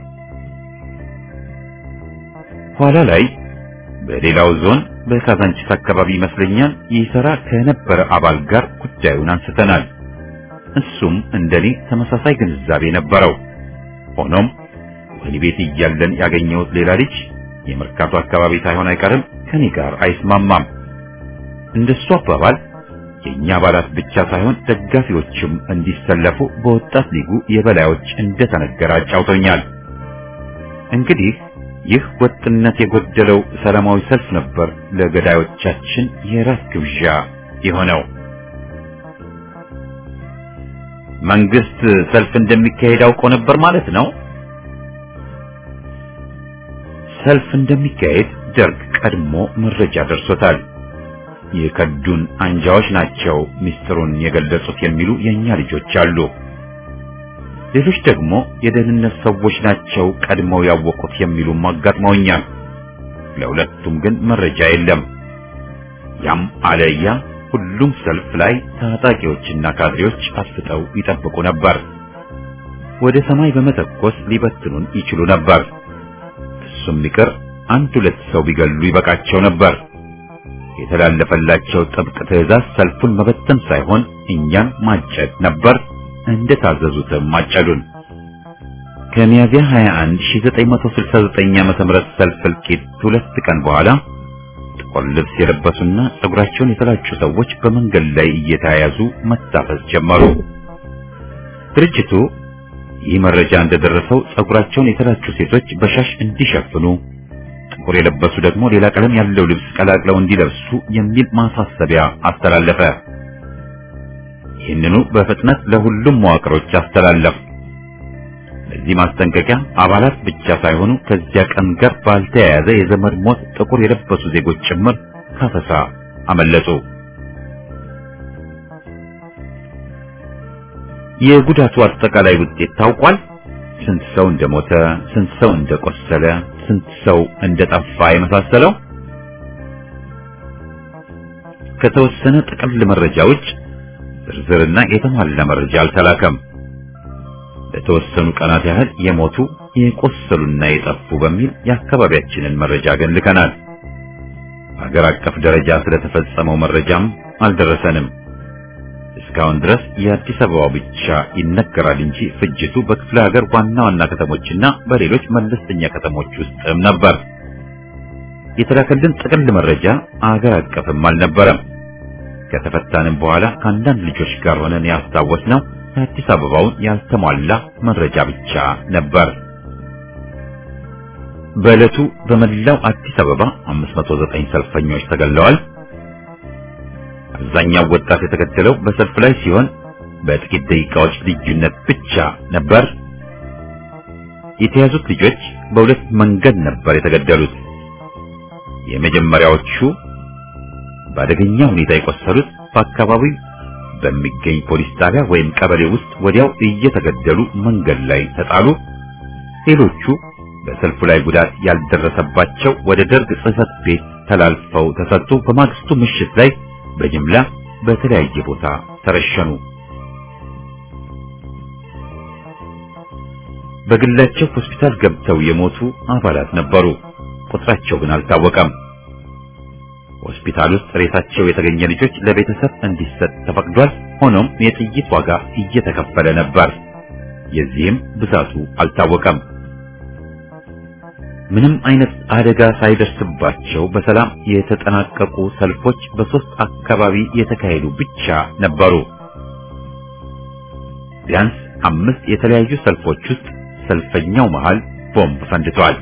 ኋላ ላይ በሌላው ዞን በካዛንቺስ አካባቢ ይመስለኛል ይሰራ ከነበረ አባል ጋር ጉዳዩን አንስተናል። እሱም እንደኔ ተመሳሳይ ግንዛቤ ነበረው። ሆኖም ወህኒ ቤት እያለን ያገኘሁት ሌላ ልጅ የመርካቶ አካባቢ ሳይሆን አይቀርም ከኔ ጋር አይስማማም። እንደሱ አባባል የኛ አባላት ብቻ ሳይሆን ደጋፊዎችም እንዲሰለፉ በወጣት ሊጉ የበላዮች እንደተነገረ አጫውቶኛል። እንግዲህ ይህ ወጥነት የጎደለው ሰላማዊ ሰልፍ ነበር ለገዳዮቻችን የራት ግብዣ የሆነው። መንግስት ሰልፍ እንደሚካሄድ አውቆ ነበር ማለት ነው። ሰልፍ እንደሚካሄድ ደርግ ቀድሞ መረጃ ደርሶታል። የከዱን አንጃዎች ናቸው ሚስጥሩን የገለጹት የሚሉ የኛ ልጆች አሉ። ሌሎች ደግሞ የደህንነት ሰዎች ናቸው ቀድመው ያወቁት የሚሉም አጋጥመውኛል። ለሁለቱም ግን መረጃ የለም። ያም አለያ ሁሉም ሰልፍ ላይ ታጣቂዎችና ካድሬዎች አስፍጠው ይጠብቁ ነበር። ወደ ሰማይ በመተኮስ ሊበትኑን ይችሉ ነበር። እሱም ይቅር አንድ ሁለት ሰው ቢገሉ ይበቃቸው ነበር። የተላለፈላቸው ጥብቅ ትዕዛዝ ሰልፉን መበተን ሳይሆን እኛን ማጨድ ነበር። እንደታዘዙትም ማጨዱን። ከሚያዝያ 21 1969 ዓመተ ምህረት ሰልፍ እልቂት ሁለት ቀን በኋላ ጥቁር ልብስ የለበሱና ጸጉራቸውን የተላጩ ሰዎች በመንገድ ላይ እየተያያዙ መታፈስ ጀመሩ። ድርጅቱ ይህ መረጃ እንደደረሰው ጸጉራቸውን የተላጩ ሴቶች በሻሽ እንዲሸፍኑ ጥቁር የለበሱ ደግሞ ሌላ ቀለም ያለው ልብስ ቀላቅለው እንዲለብሱ የሚል ማሳሰቢያ አስተላለፈ። ይህንኑ በፍጥነት ለሁሉም መዋቅሮች አስተላለፍ። ለዚህ ማስጠንቀቂያ አባላት ብቻ ሳይሆኑ ከዚያ ቀን ጋር ባልተያያዘ የዘመድ ሞት ጥቁር የለበሱ ዜጎች ጭምር ካፈሳ አመለጡ። የጉዳቱ አጠቃላይ ውጤት ታውቋል። ስንት ሰው እንደሞተ፣ ስንት ሰው እንደቆሰለ፣ ስንት ሰው እንደጠፋ የመሳሰለው ከተወሰነ ጥቅል መረጃ ውጭ ዝርዝርና የተሟላ መረጃ አልተላከም። ለተወሰኑ ቀናት ያህል የሞቱ የቆሰሉና የጠፉ በሚል የአካባቢያችንን መረጃ ግን ልከናል። በሀገር አቀፍ ደረጃ ስለተፈጸመው መረጃም አልደረሰንም። እስካሁን ድረስ የአዲስ አበባው ብቻ ይነገራል እንጂ ፍጅቱ በክፍለ ሀገር ዋና ዋና ከተሞችና በሌሎች መለስተኛ ከተሞች ውስጥም ነበር። የተላከልን ጥቅል መረጃ አገር አቀፍም አልነበረም። ከተፈታንም በኋላ ከአንዳንድ ልጆች ጋር ሆነን ያስታወስነው የአዲስ አበባውን ያልተሟላ መረጃ ብቻ ነበር። በዕለቱ በመላው አዲስ አበባ 509 ሰልፈኞች ተገለዋል። አብዛኛው ወጣት የተገደለው በሰልፍ ላይ ሲሆን በጥቂት ደቂቃዎች ልዩነት ብቻ ነበር። የተያዙት ልጆች በሁለት መንገድ ነበር የተገደሉት። የመጀመሪያዎቹ በአደገኛ ሁኔታ የቆሰሉት በአካባቢው በሚገኝ ፖሊስ ጣቢያ ወይም ቀበሌ ውስጥ ወዲያው እየተገደሉ መንገድ ላይ ተጣሉ። ሌሎቹ በሰልፉ ላይ ጉዳት ያልደረሰባቸው ወደ ደርግ ጽሕፈት ቤት ተላልፈው ተሰጡ። በማግስቱ ምሽት ላይ በጅምላ በተለያየ ቦታ ተረሸኑ። በግላቸው ሆስፒታል ገብተው የሞቱ አባላት ነበሩ። ቁጥራቸው ግን አልታወቀም። ሆስፒታል ውስጥ ሬሳቸው የተገኘ ልጆች ለቤተሰብ እንዲሰጥ ተፈቅዷል። ሆኖም የጥይት ዋጋ እየተከፈለ ነበር። የዚህም ብዛቱ አልታወቀም። ምንም አይነት አደጋ ሳይደርስባቸው በሰላም የተጠናቀቁ ሰልፎች በሶስት አካባቢ የተካሄዱ ብቻ ነበሩ። ቢያንስ አምስት የተለያዩ ሰልፎች ውስጥ ሰልፈኛው መሃል ቦምብ ፈንድቷል።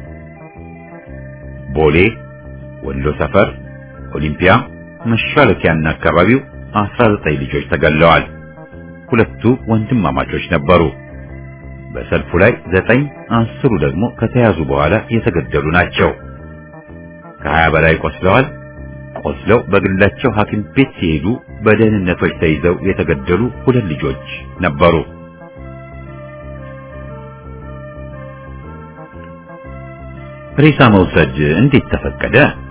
ቦሌ፣ ወሎ ሰፈር፣ ኦሊምፒያ፣ መሻለኪያና አካባቢው 19 ልጆች ተገለዋል። ሁለቱ ወንድማማቾች ነበሩ። በሰልፉ ላይ ዘጠኝ አስሩ ደግሞ ከተያዙ በኋላ የተገደሉ ናቸው። ከሀያ በላይ ቆስለዋል። ቆስለው በግላቸው ሐኪም ቤት ሲሄዱ በደህንነቶች ተይዘው የተገደሉ ሁለት ልጆች ነበሩ። ሬሳ መውሰድ እንዴት ተፈቀደ?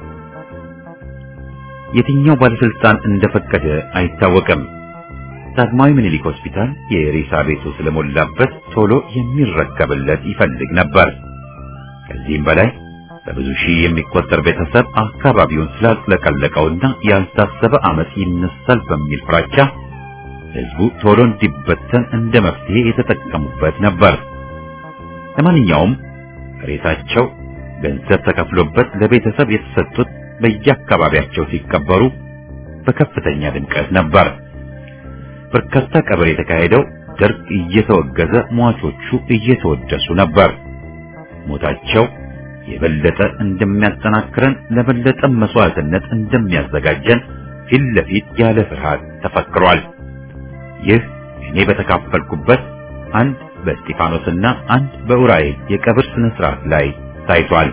የትኛው ባለስልጣን እንደፈቀደ አይታወቅም። ዳግማዊ ምኒልክ ሆስፒታል የሬሳ ቤቱ ስለሞላበት ቶሎ የሚረከብለት ይፈልግ ነበር። ከዚህም በላይ በብዙ ሺህ የሚቆጠር ቤተሰብ አካባቢውን ስላጥለቀለቀውና ያልታሰበ አመፅ ይነሳል በሚል ፍራቻ ህዝቡ ቶሎ እንዲበተን እንደ መፍትሄ የተጠቀሙበት ነበር። ለማንኛውም ሬሳቸው ገንዘብ ተከፍሎበት ለቤተሰብ የተሰጡት በየአካባቢያቸው ሲቀበሩ በከፍተኛ ድምቀት ነበር። በርካታ ቀብር የተካሄደው ደርግ እየተወገዘ ሟቾቹ እየተወደሱ ነበር። ሞታቸው የበለጠ እንደሚያጠናክረን ለበለጠ መስዋዕትነት እንደሚያዘጋጀን ፊት ለፊት ያለ ፍርሃት ተፈክሯል። ይህ እኔ በተካፈልኩበት አንድ በእስጢፋኖስና አንድ በኡራኤል የቀብር ስነ ስርዓት ላይ ታይቷል።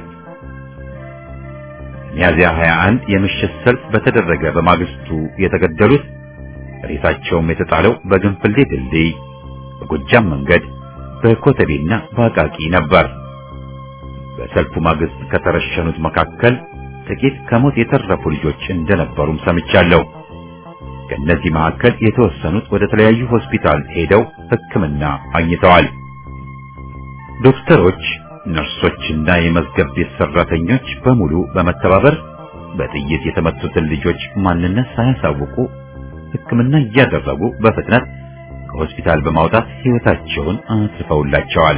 ሚያዝያ 21 የምሽት ሰልፍ በተደረገ በማግስቱ የተገደሉት ሬሳቸውም የተጣለው በግንፍሌ ድልድይ፣ በጎጃም መንገድ፣ በኮተቤና በአቃቂ ነበር። በሰልፉ ማግስት ከተረሸኑት መካከል ጥቂት ከሞት የተረፉ ልጆች እንደነበሩም ሰምቻለሁ። ከእነዚህ መካከል የተወሰኑት ወደ ተለያዩ ሆስፒታል ሄደው ሕክምና አግኝተዋል። ዶክተሮች፣ ነርሶችና የመዝገብ ቤት ሰራተኞች በሙሉ በመተባበር በጥይት የተመቱትን ልጆች ማንነት ሳያሳውቁ ሕክምና እያደረጉ በፍጥነት ከሆስፒታል በማውጣት ሕይወታቸውን አትርፈውላቸዋል።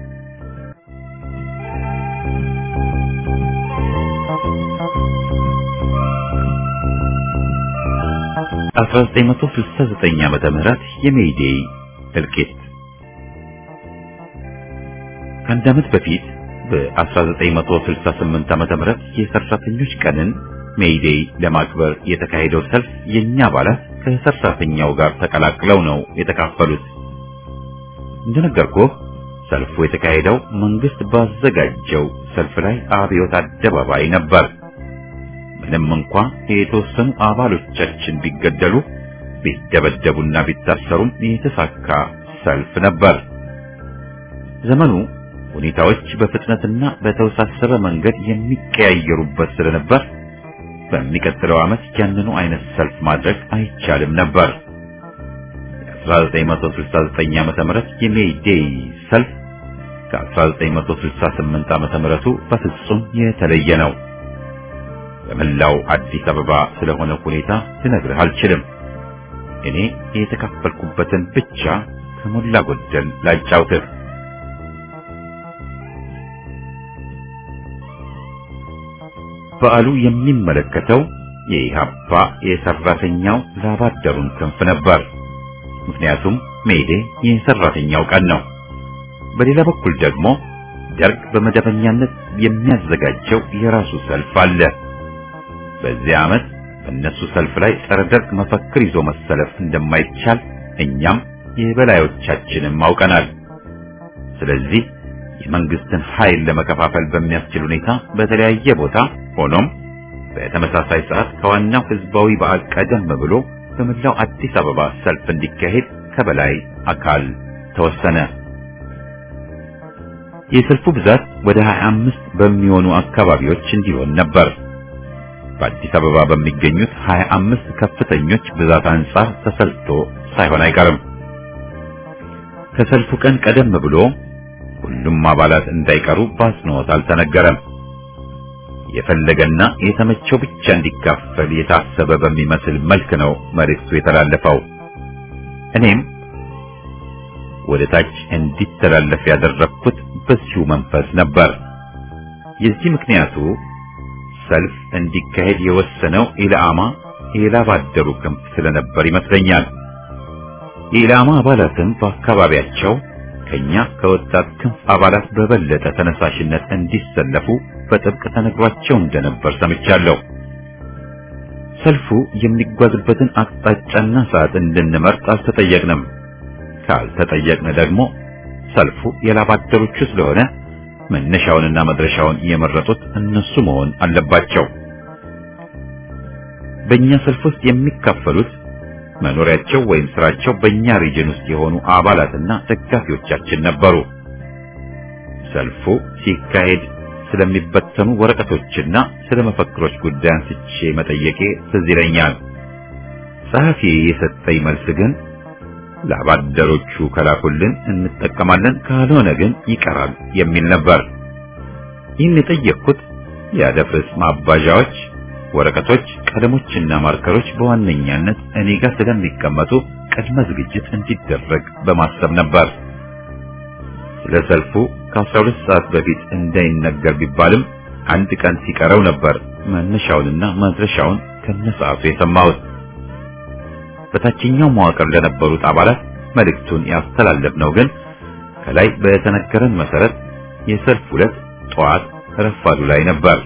አስራ ዘጠኝ መቶ ስልሳ ዘጠኝ ዓመተ ምህረት የሜይዴይ እልቂት ከአንድ ዓመት በፊት በ1968 ዓመተ ምህረት የሰራተኞች ቀንን ሜይዴይ ለማክበር የተካሄደው ሰልፍ የኛ አባላት ከሰራተኛው ጋር ተቀላቅለው ነው የተካፈሉት። እንደነገርኩህ ሰልፉ የተካሄደው መንግስት ባዘጋጀው ሰልፍ ላይ አብዮት አደባባይ ነበር። ምንም እንኳ የተወሰኑ አባሎቻችን ቢገደሉ ቢደበደቡና ቢታሰሩም የተሳካ ሰልፍ ነበር። ዘመኑ ሁኔታዎች በፍጥነትና በተወሳሰበ መንገድ የሚቀያየሩበት ስለነበር በሚቀጥለው ዓመት ያንኑ አይነት ሰልፍ ማድረግ አይቻልም ነበር። የ1969 ዓመተ ምህረት የሜይ ዴይ ሰልፍ ከ1968 ዓመተ ምህረቱ በፍጹም የተለየ ነው። በመላው አዲስ አበባ ስለሆነ ሁኔታ ልነግርህ አልችልም። እኔ የተካፈልኩበትን ብቻ ከሞላ ጎደል ላጫውትህ። በዓሉ የሚመለከተው የኢሃፓ የሰራተኛው ላባደሩን ክንፍ ነበር። ምክንያቱም ሜይዴ የሰራተኛው ቀን ነው። በሌላ በኩል ደግሞ ደርግ በመደበኛነት የሚያዘጋጀው የራሱ ሰልፍ አለ። በዚህ ዓመት በእነሱ ሰልፍ ላይ ጸረ ደርግ መፈክር ይዞ መሰለፍ እንደማይቻል እኛም የበላዮቻችንም አውቀናል። ስለዚህ የመንግስትን ኃይል ለመከፋፈል በሚያስችል ሁኔታ በተለያየ ቦታ ሆኖም በተመሳሳይ ሰዓት ከዋናው ህዝባዊ በዓል ቀደም ብሎ በመላው አዲስ አበባ ሰልፍ እንዲካሄድ ከበላይ አካል ተወሰነ። የሰልፉ ብዛት ወደ 25 በሚሆኑ አካባቢዎች እንዲሆን ነበር። በአዲስ አበባ በሚገኙት 25 ከፍተኞች ብዛት አንጻር ተሰልቶ ሳይሆን አይቀርም። ከሰልፉ ቀን ቀደም ብሎ ሁሉም አባላት እንዳይቀሩ በአጽንኦት አልተነገረም። የፈለገና የተመቸው ብቻ እንዲካፈል የታሰበ በሚመስል መልክ ነው መልእክቱ የተላለፈው። እኔም ወደ ታች እንዲተላለፍ ያደረግኩት በዚሁ መንፈስ ነበር። የዚህ ምክንያቱ ሰልፍ እንዲካሄድ የወሰነው ኢላማ የላባደሩ ክንፍ ስለነበር ይመስለኛል። የኢላማ አባላትም በአካባቢያቸው ከኛ ከወጣት ክንፍ አባላት በበለጠ ተነሳሽነት እንዲሰለፉ በጥብቅ ተነግሯቸው እንደነበር ሰምቻለሁ። ሰልፉ የሚጓዝበትን አቅጣጫና ሰዓት እንድንመርጥ አልተጠየቅንም። ካልተጠየቅን ደግሞ ሰልፉ የላባደሮቹ ስለሆነ መነሻውንና መድረሻውን የመረጡት እነሱ መሆን አለባቸው። በእኛ ሰልፍ ውስጥ የሚካፈሉት መኖሪያቸው ወይም ስራቸው በእኛ ሪጅን ውስጥ የሆኑ አባላትና ደጋፊዎቻችን ነበሩ። ሰልፉ ሲካሄድ ስለሚበተኑ ወረቀቶችና ስለ መፈክሮች ጉዳይ አንስቼ መጠየቄ ትዝ ይለኛል። ጸሐፊ የሰጠኝ መልስ ግን ለአባደሮቹ ከላኩልን እንጠቀማለን፣ ካልሆነ ግን ይቀራል የሚል ነበር። ይህን የጠየቅኩት የአደፍርስ ማባዣዎች፣ ወረቀቶች፣ ቀለሞችና ማርከሮች በዋነኛነት እኔ ጋር ስለሚቀመጡ ቅድመ ዝግጅት እንዲደረግ በማሰብ ነበር። ስለ ሰልፉ ከ12 ሰዓት በፊት እንዳይነገር ቢባልም አንድ ቀን ሲቀረው ነበር መነሻውንና መድረሻውን ከነሰዓቱ የሰማሁት። በታችኛው መዋቅር ለነበሩት አባላት መልእክቱን ያስተላለፍነው ግን ከላይ በተነገረን መሰረት የሰልፍ ዕለት ጠዋት ረፋዱ ላይ ነበር።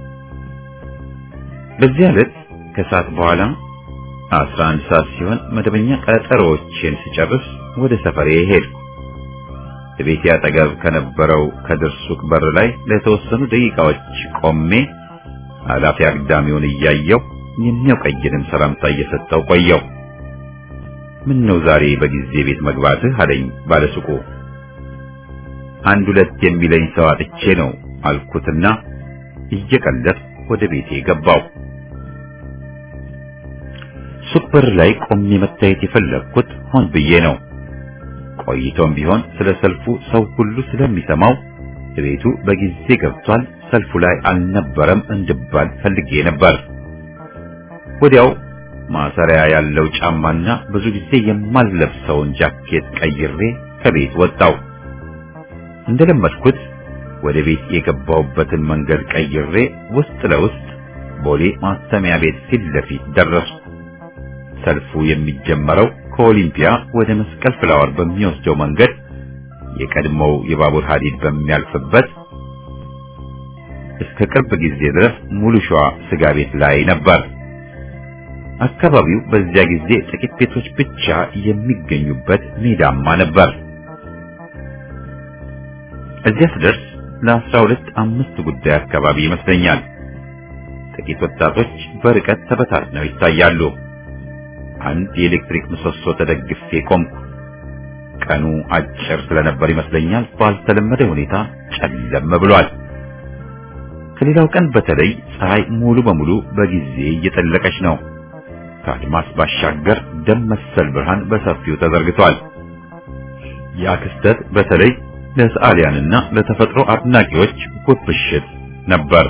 በዚህ ዕለት ከሰዓት በኋላ 11 ሰዓት ሲሆን መደበኛ ቀጠሮዎችን ስጨርስ ወደ ሰፈሬ ሄድኩ። ቤቴ አጠገብ ከነበረው ከድር ሱቅ በር ላይ ለተወሰኑ ደቂቃዎች ቆሜ አላፊ አግዳሚውን እያየው የሚያውቀኝንም ሰላምታ እየሰጠው ቆየው። ምን ነው ዛሬ በጊዜ ቤት መግባትህ አለኝ ባለሱቁ። አንድ ሁለት የሚለኝ ሰው አጥቼ ነው አልኩትና እየቀለድ ወደ ቤቴ ገባው። ሱቅ በር ላይ ቆሜ መታየት የፈለግኩት ሆን ብዬ ነው። ቆይቶም ቢሆን ስለ ሰልፉ ሰው ሁሉ ስለሚሰማው ቤቱ በጊዜ ገብቷል፣ ሰልፉ ላይ አልነበረም እንድባል ፈልጌ ነበር። ወዲያው ማሰሪያ ያለው ጫማና ብዙ ጊዜ የማልለብሰውን ጃኬት ቀይሬ ከቤት ወጣው። እንደለመድኩት ወደ ቤት የገባሁበትን መንገድ ቀይሬ ውስጥ ለውስጥ ቦሌ ማተሚያ ቤት ፊት ለፊት ደረስኩ። ሰልፉ የሚጀመረው ከኦሊምፒያ ወደ መስቀል ፍላወር በሚወስደው መንገድ የቀድሞው የባቡር ሐዲድ በሚያልፍበት እስከ ቅርብ ጊዜ ድረስ ሙሉ ሸዋ ስጋ ቤት ላይ ነበር። አካባቢው በዚያ ጊዜ ጥቂት ቤቶች ብቻ የሚገኙበት ሜዳማ ነበር። እዚያ ስደርስ ለአስራ ሁለት አምስት ጉዳይ አካባቢ ይመስለኛል። ጥቂት ወጣቶች በርቀት ተበታትነው ይታያሉ። አንድ የኤሌክትሪክ ምሰሶ ተደግፌ ቆምኩ። ቀኑ አጭር ስለነበር ይመስለኛል ባልተለመደ ሁኔታ ጨለም ብሏል። ከሌላው ቀን በተለይ ፀሐይ ሙሉ በሙሉ በጊዜ እየጠለቀች ነው። ከአድማስ ባሻገር ደም መሰል ብርሃን በሰፊው ተዘርግቷል። ያ ክስተት በተለይ ለሰዓሊያንና ለተፈጥሮ አድናቂዎች ውብ ምሽት ነበር።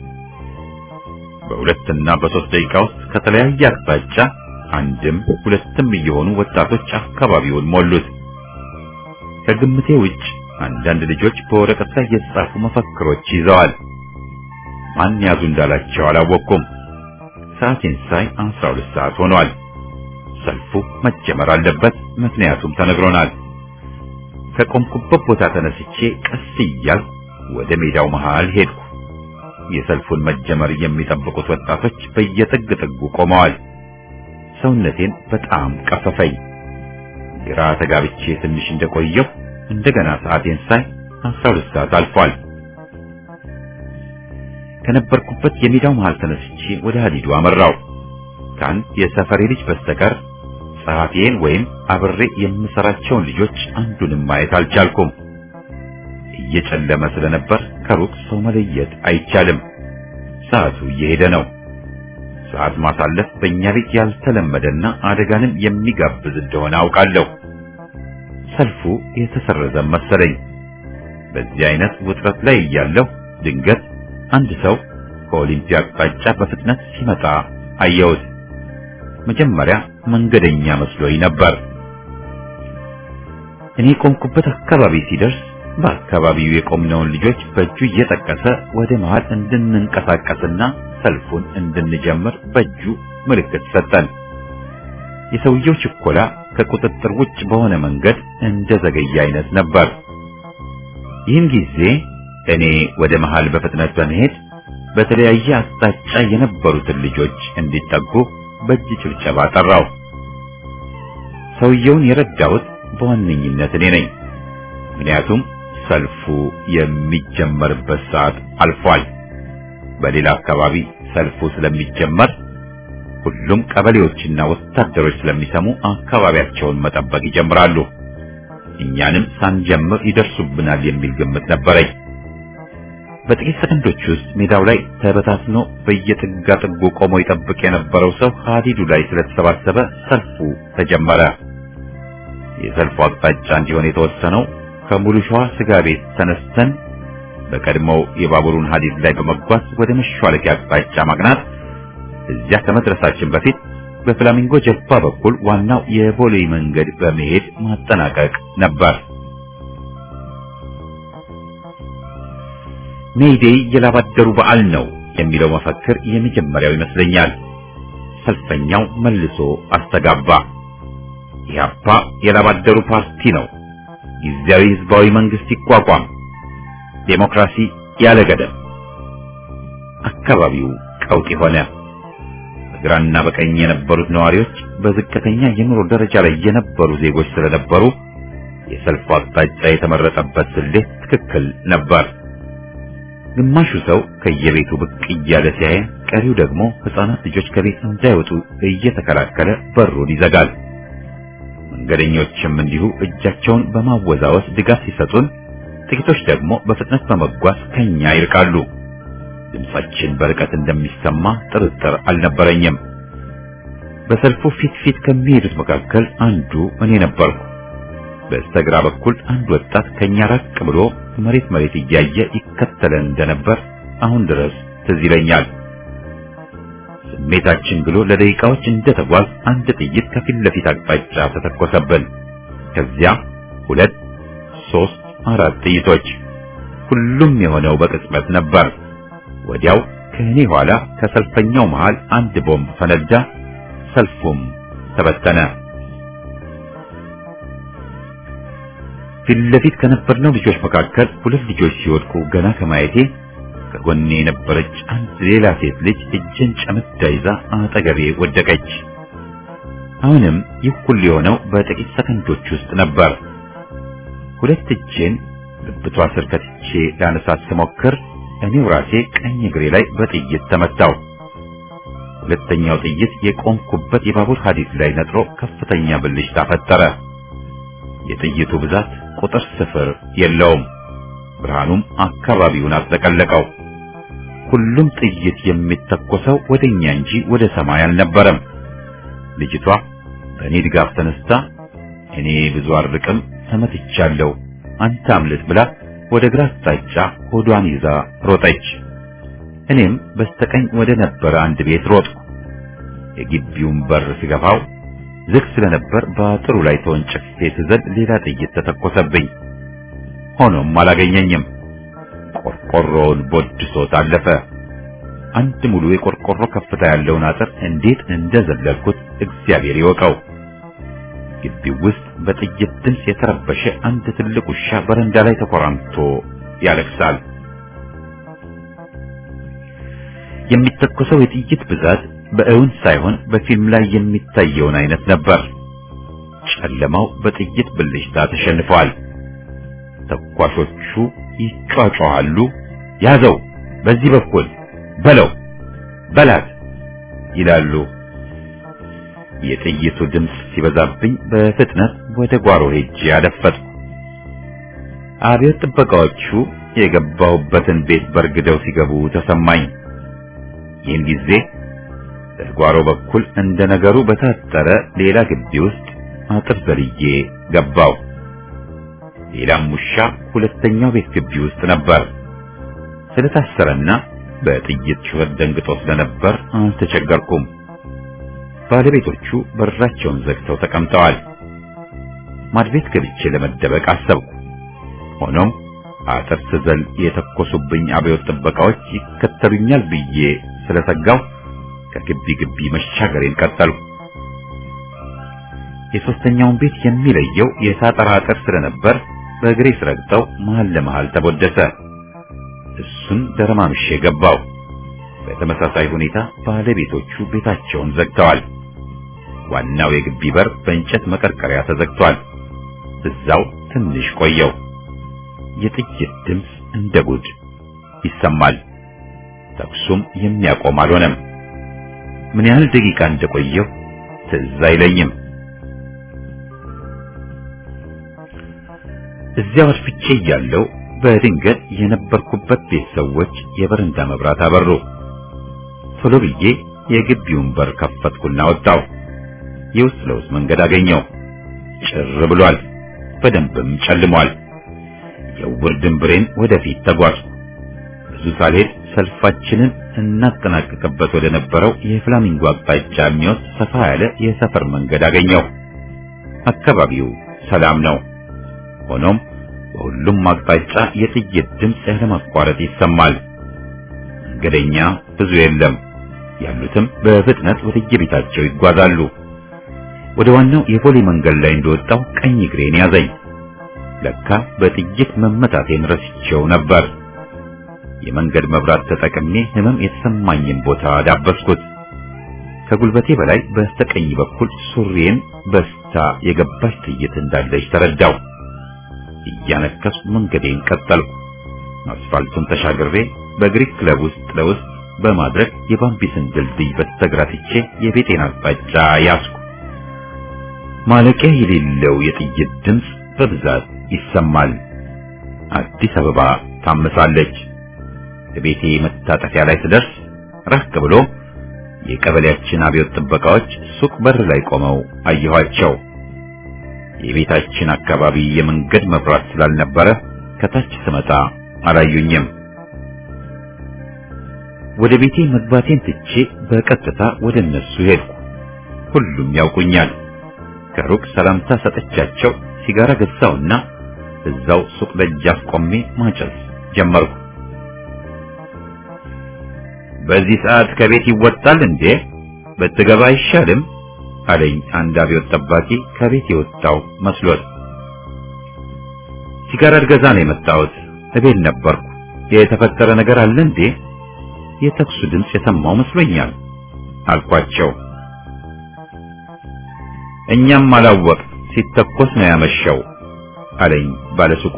በሁለትና በሶስት ደቂቃ ውስጥ ከተለያየ አቅጣጫ አንድም ሁለትም እየሆኑ ወጣቶች አካባቢውን ሞሉት። ከግምቴ ውጭ አንዳንድ ልጆች በወረቀት ላይ የተጻፉ መፈክሮች ይዘዋል። ማን ያዙ እንዳላቸው አላወቅኩም። ሰዓቴን ሳይ 12 ሰዓት ሆኗል። ሰልፉ መጀመር አለበት፣ ምክንያቱም ተነግሮናል። ከቆምኩበት ቦታ ተነስቼ ቀስ እያልኩ ወደ ሜዳው መሃል ሄድኩ። የሰልፉን መጀመር የሚጠብቁት ወጣቶች በየጥግ ጥጉ ቆመዋል። ሰውነቴን በጣም ቀፈፈኝ። ግራ ተጋብቼ ትንሽ እንደቆየሁ እንደገና ሰዓቴን ሳይ 12 ሰዓት አልፏል። ከነበርኩበት የሜዳው መሃል ተነስቼ ወደ ሀዲዱ አመራው። ከአንድ የሰፈሬ ልጅ በስተቀር ጸሐፊዬን ወይም አብሬ የምሰራቸውን ልጆች አንዱንም ማየት አልቻልኩም። እየጨለመ ስለነበር ከሩቅ ሰው መለየት አይቻልም። ሰዓቱ እየሄደ ነው። ሰዓት ማሳለፍ በእኛ ቤት ያልተለመደና አደጋንም የሚጋብዝ እንደሆነ አውቃለሁ። ሰልፉ የተሰረዘ መሰለኝ። በዚህ አይነት ውጥረት ላይ እያለሁ ድንገት አንድ ሰው ከኦሊምፒያ አቅጣጫ በፍጥነት ሲመጣ አየሁት። መጀመሪያ መንገደኛ መስሎኝ ነበር። እኔ ቆምኩበት አካባቢ ሲደርስ በአካባቢው የቆምነውን ልጆች በእጁ እየጠቀሰ ወደ መሃል እንድንንቀሳቀስና ሰልፉን እንድንጀምር በእጁ ምልክት ሰጠን። የሰውየው ችኮላ ከቁጥጥር ውጭ በሆነ መንገድ እንደ ዘገየ አይነት ነበር። ይህን ጊዜ እኔ ወደ መሃል በፍጥነት በመሄድ በተለያየ አቅጣጫ የነበሩትን ልጆች እንዲጠጉ በእጅ ጭብጨባ ጠራው። ሰውየውን የረዳሁት በዋነኝነት እኔ ነኝ። ምክንያቱም ሰልፉ የሚጀመርበት ሰዓት አልፏል። በሌላ አካባቢ ሰልፉ ስለሚጀመር ሁሉም ቀበሌዎችና ወታደሮች ስለሚሰሙ አካባቢያቸውን መጠበቅ ይጀምራሉ። እኛንም ሳንጀምር ይደርሱብናል የሚል ግምት ነበረኝ። በጥቂት ሰከንዶች ውስጥ ሜዳው ላይ ተበታትኖ በየጥጋ ጥጉ ቆሞ ይጠብቅ የነበረው ሰው ሀዲዱ ላይ ስለተሰባሰበ ሰልፉ ተጀመረ። የሰልፉ አቅጣጫ እንዲሆን የተወሰነው ከሙሉ ሸዋ ስጋ ቤት ተነስተን በቀድሞው የባቡሩን ሀዲድ ላይ በመጓዝ ወደ መሿለኪያ አቅጣጫ ማቅናት፣ እዚያ ከመድረሳችን በፊት በፍላሚንጎ ጀልባ በኩል ዋናው የቦሌ መንገድ በመሄድ ማጠናቀቅ ነበር። ሜይዴይ የላባደሩ በዓል ነው የሚለው መፈክር የመጀመሪያው ይመስለኛል። ሰልፈኛው መልሶ አስተጋባ። ኢህአፓ የላባደሩ ፓርቲ ነው፣ ጊዜያዊ ህዝባዊ መንግስት ይቋቋም፣ ዴሞክራሲ ያለ ገደብ። አካባቢው ቀውጢ ሆነ። በግራና በቀኝ የነበሩት ነዋሪዎች በዝቅተኛ የኑሮ ደረጃ ላይ የነበሩ ዜጎች ስለነበሩ የሰልፉ አቅጣጫ የተመረጠበት ስሌት ትክክል ነበር። ግማሹ ሰው ከየቤቱ ብቅ እያለ ሲያየን፣ ቀሪው ደግሞ ህፃናት ልጆች ከቤት እንዳይወጡ እየተከላከለ በሩን ይዘጋል። መንገደኞችም እንዲሁ እጃቸውን በማወዛወዝ ድጋፍ ሲሰጡን፣ ጥቂቶች ደግሞ በፍጥነት በመጓዝ ከኛ ይርቃሉ። ድምጻችን በርቀት እንደሚሰማ ጥርጥር አልነበረኝም። በሰልፉ ፊት ፊት ከሚሄዱት መካከል አንዱ እኔ ነበርኩ። በስተግራ በኩል አንድ ወጣት ከኛ ራቅ ብሎ መሬት መሬት እያየ ይከተለን እንደነበር አሁን ድረስ ትዝ ይለኛል። ስሜታችን ብሎ ለደቂቃዎች እንደተጓዝ አንድ ጥይት ከፊት ለፊት አቅጣጫ ተተኮሰብን። ከዚያ ሁለት፣ ሶስት፣ አራት ጥይቶች። ሁሉም የሆነው በቅጽበት ነበር። ወዲያው ከእኔ ኋላ ከሰልፈኛው መሃል አንድ ቦምብ ፈነዳ። ሰልፉም ተበተነ። ፊት ለፊት ከነበርነው ልጆች መካከል ሁለት ልጆች ሲወድቁ ገና ከማየቴ ከጎኔ የነበረች አንድ ሌላ ሴት ልጅ እጄን ጨምዳ ይዛ አጠገቤ ወደቀች። አሁንም ይህ ሁሉ የሆነው በጥቂት ሰከንዶች ውስጥ ነበር። ሁለት እጄን ብብቷ ስር ከትቼ ላነሳት ስሞክር እኔው ራሴ ቀኝ እግሬ ላይ በጥይት ተመታው። ሁለተኛው ጥይት የቆምኩበት የባቡር ሐዲድ ላይ ነጥሮ ከፍተኛ ብልሽታ ፈጠረ። የጥይቱ ብዛት ቁጥር ስፍር የለውም። ብርሃኑም አካባቢውን አጥለቀለቀው። ሁሉም ጥይት የሚተኮሰው ወደኛ እንጂ ወደ ሰማይ አልነበረም። ልጅቷ በእኔ ድጋፍ ተነስታ እኔ ብዙ አርቅም ተመትቻለሁ፣ አንተ አምልጥ ብላ ወደ ግራ አቅጣጫ ሆዷን ይዛ ሮጠች። እኔም በስተቀኝ ወደ ነበረ አንድ ቤት ሮጥኩ። የግቢውን በር ሲገፋው ዝግ ስለነበር በአጥሩ ላይ ተወንጭፌ ስዘል ሌላ ጥይት ተተኮሰብኝ። ሆኖም አላገኘኝም። ቆርቆሮውን ቦድሶት አለፈ። አንድ ሙሉ የቆርቆሮ ከፍታ ያለውን አጥር እንዴት እንደዘለልኩት እግዚአብሔር ይወቀው። ግቢው ውስጥ በጥይት ድምፅ የተረበሸ አንድ ትልቅ ውሻ በረንዳ ላይ ተኮራምቶ ያለቅሳል። የሚተኮሰው የጥይት ብዛት በእውን ሳይሆን በፊልም ላይ የሚታየውን አይነት ነበር። ጨለማው በጥይት ብልሽታ ተሸንፈዋል። ተኳሾቹ ይጫጫዋሉ። ያዘው፣ በዚህ በኩል በለው፣ በላት ይላሉ። የጥይቱ ድምፅ ሲበዛብኝ በፍጥነት ወደ ጓሮ ሄጄ አደፈጥኩ። አብዮት ጥበቃዎቹ የገባሁበትን ቤት በርግደው ሲገቡ ተሰማኝ። ይህን ጊዜ በጓሮ በኩል እንደ ነገሩ በታጠረ ሌላ ግቢ ውስጥ አጥር ዘልዬ ገባው። ሌላም ውሻ ሁለተኛው ቤት ግቢ ውስጥ ነበር። ስለታሰረና በጥይት ጩኸት ደንግጦ ስለነበር አልተቸገርኩም። ባለቤቶቹ በራቸውን ዘግተው ተቀምጠዋል። ማድቤት ገብቼ ለመደበቅ አሰብኩ። ሆኖም አጥር ስዘል የተኮሱብኝ አብዮት ጥበቃዎች ይከተሉኛል ብዬ ስለሰጋው ከግቢ ግቢ መሻገሬን ቀጠልኩ። የሶስተኛውን ቤት የሚለየው የሳጠራ አጥር ስለነበር በእግሬ ስረግጠው መሃል ለመሃል ተቦደሰ። እሱን ደረማምሼ ገባው። በተመሳሳይ ሁኔታ ባለቤቶቹ ቤታቸውን ዘግተዋል። ዋናው የግቢ በር በእንጨት መቀርቀሪያ ተዘግቷል። እዛው ትንሽ ቆየው። የጥይት ድምፅ እንደ ጉድ ይሰማል። ተኩሱም የሚያቆም አልሆነም። ምን ያህል ደቂቃ እንደቆየሁ ትዝ አይለኝም። እዚያው አድፍቼ እያለሁ በድንገት የነበርኩበት ቤት ሰዎች የበረንዳ መብራት አበሩ። ቶሎ ብዬ የግቢውን በር ከፈትኩና ወጣሁ። የውስጥ ለውስጥ መንገድ አገኘው። ጭር ብሏል፣ በደንብም ጨልሟል። የውር ድንብሬን ወደፊት ተጓዝኩ። ብዙ ሳልሄድ ሰልፋችንን እናጠናቀቅበት ወደ ነበረው የፍላሚንጎ አቅጣጫ የሚወስድ ሰፋ ያለ የሰፈር መንገድ አገኘው። አካባቢው ሰላም ነው። ሆኖም በሁሉም አቅጣጫ የጥይት ድምፅ ያለማቋረጥ ይሰማል። መንገደኛ ብዙ የለም። ያሉትም በፍጥነት ወደ የቤታቸው ይጓዛሉ። ወደ ዋናው የፖሊ መንገድ ላይ እንደወጣው ቀኝ እግሬን ያዘኝ። ለካ በጥይት መመታቴን ረስቼው ነበር። የመንገድ መብራት ተጠቅሜ ህመም የተሰማኝን ቦታ ዳበስኩት። ከጉልበቴ በላይ በስተቀኝ በኩል ሱሪዬን በስታ የገባች ጥይት እንዳለች ተረዳው። እያነከስኩ መንገዴን ቀጠልኩ። አስፋልቱን ተሻግሬ በግሪክ ክለብ ውስጥ ለውስጥ በማድረግ የባምቢስን ድልድይ በስተግራ ትቼ የቤቴን አቅጣጫ ያዝኩ። ማለቂያ የሌለው የጥይት ድምፅ በብዛት ይሰማል። አዲስ አበባ ታመሳለች። ቤቴ መታጠፊያ ላይ ስደርስ ራቅ ብሎ የቀበሌያችን አብዮት ጥበቃዎች ሱቅ በር ላይ ቆመው አየኋቸው። የቤታችን አካባቢ የመንገድ መብራት ስላልነበረ ከታች ስመጣ አላዩኝም። ወደ ቤቴ መግባቴን ትቼ በቀጥታ ወደ እነሱ ሄድኩ። ሁሉም ያውቁኛል። ከሩቅ ሰላምታ ሰጠቻቸው። ሲጋራ ገዛውና እዛው ሱቅ ደጃፍ ቆሜ ማጨስ ጀመርኩ። በዚህ ሰዓት ከቤት ይወጣል እንዴ? ብትገባ አይሻልም? አለኝ አንድ አብዮት ጠባቂ ከቤት የወጣው መስሎት። ሲጋራ ልገዛ ነው የመጣሁት። እቤት ነበርኩ። የተፈጠረ ነገር አለ እንዴ? የተኩሱ ድምፅ የሰማው መስሎኛል አልኳቸው። እኛም አላወቅ ሲተኮስ ነው ያመሸው አለኝ ባለሱቁ።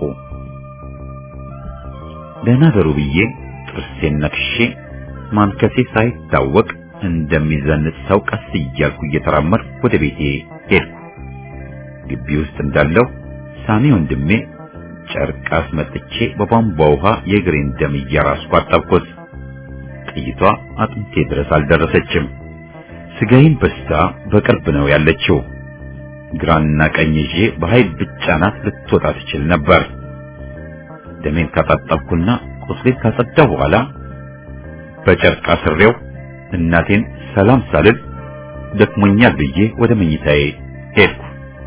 ደህና ደሩ ብዬ ጥርሴን ነክሼ ማንከሴ ሳይታወቅ እንደሚዘንጥ ሰው ቀስ እያልኩ እየተራመድኩ ወደ ቤቴ ሄድኩ። ግቢ ውስጥ እንዳለው ሳሚ ወንድሜ ጨርቅ አስመጥቼ በቧንቧ ውሃ የእግሬን ደም እያራስኩ አጠብኩት። ጥይቷ አጥንቴ ድረስ አልደረሰችም። ስጋዬን በስታ በቅርብ ነው ያለችው። ግራና ቀኝ ይዤ በኃይል ብቻናት ልትወጣ ትችል ነበር። ደሜን ካጣጠብኩና ቁስሌን ካጸዳሁ በኋላ በጨርቅ አስሬው እናቴን ሰላም ሳልል ደክሞኛል ብዬ ወደ መኝታዬ ሄድኩ።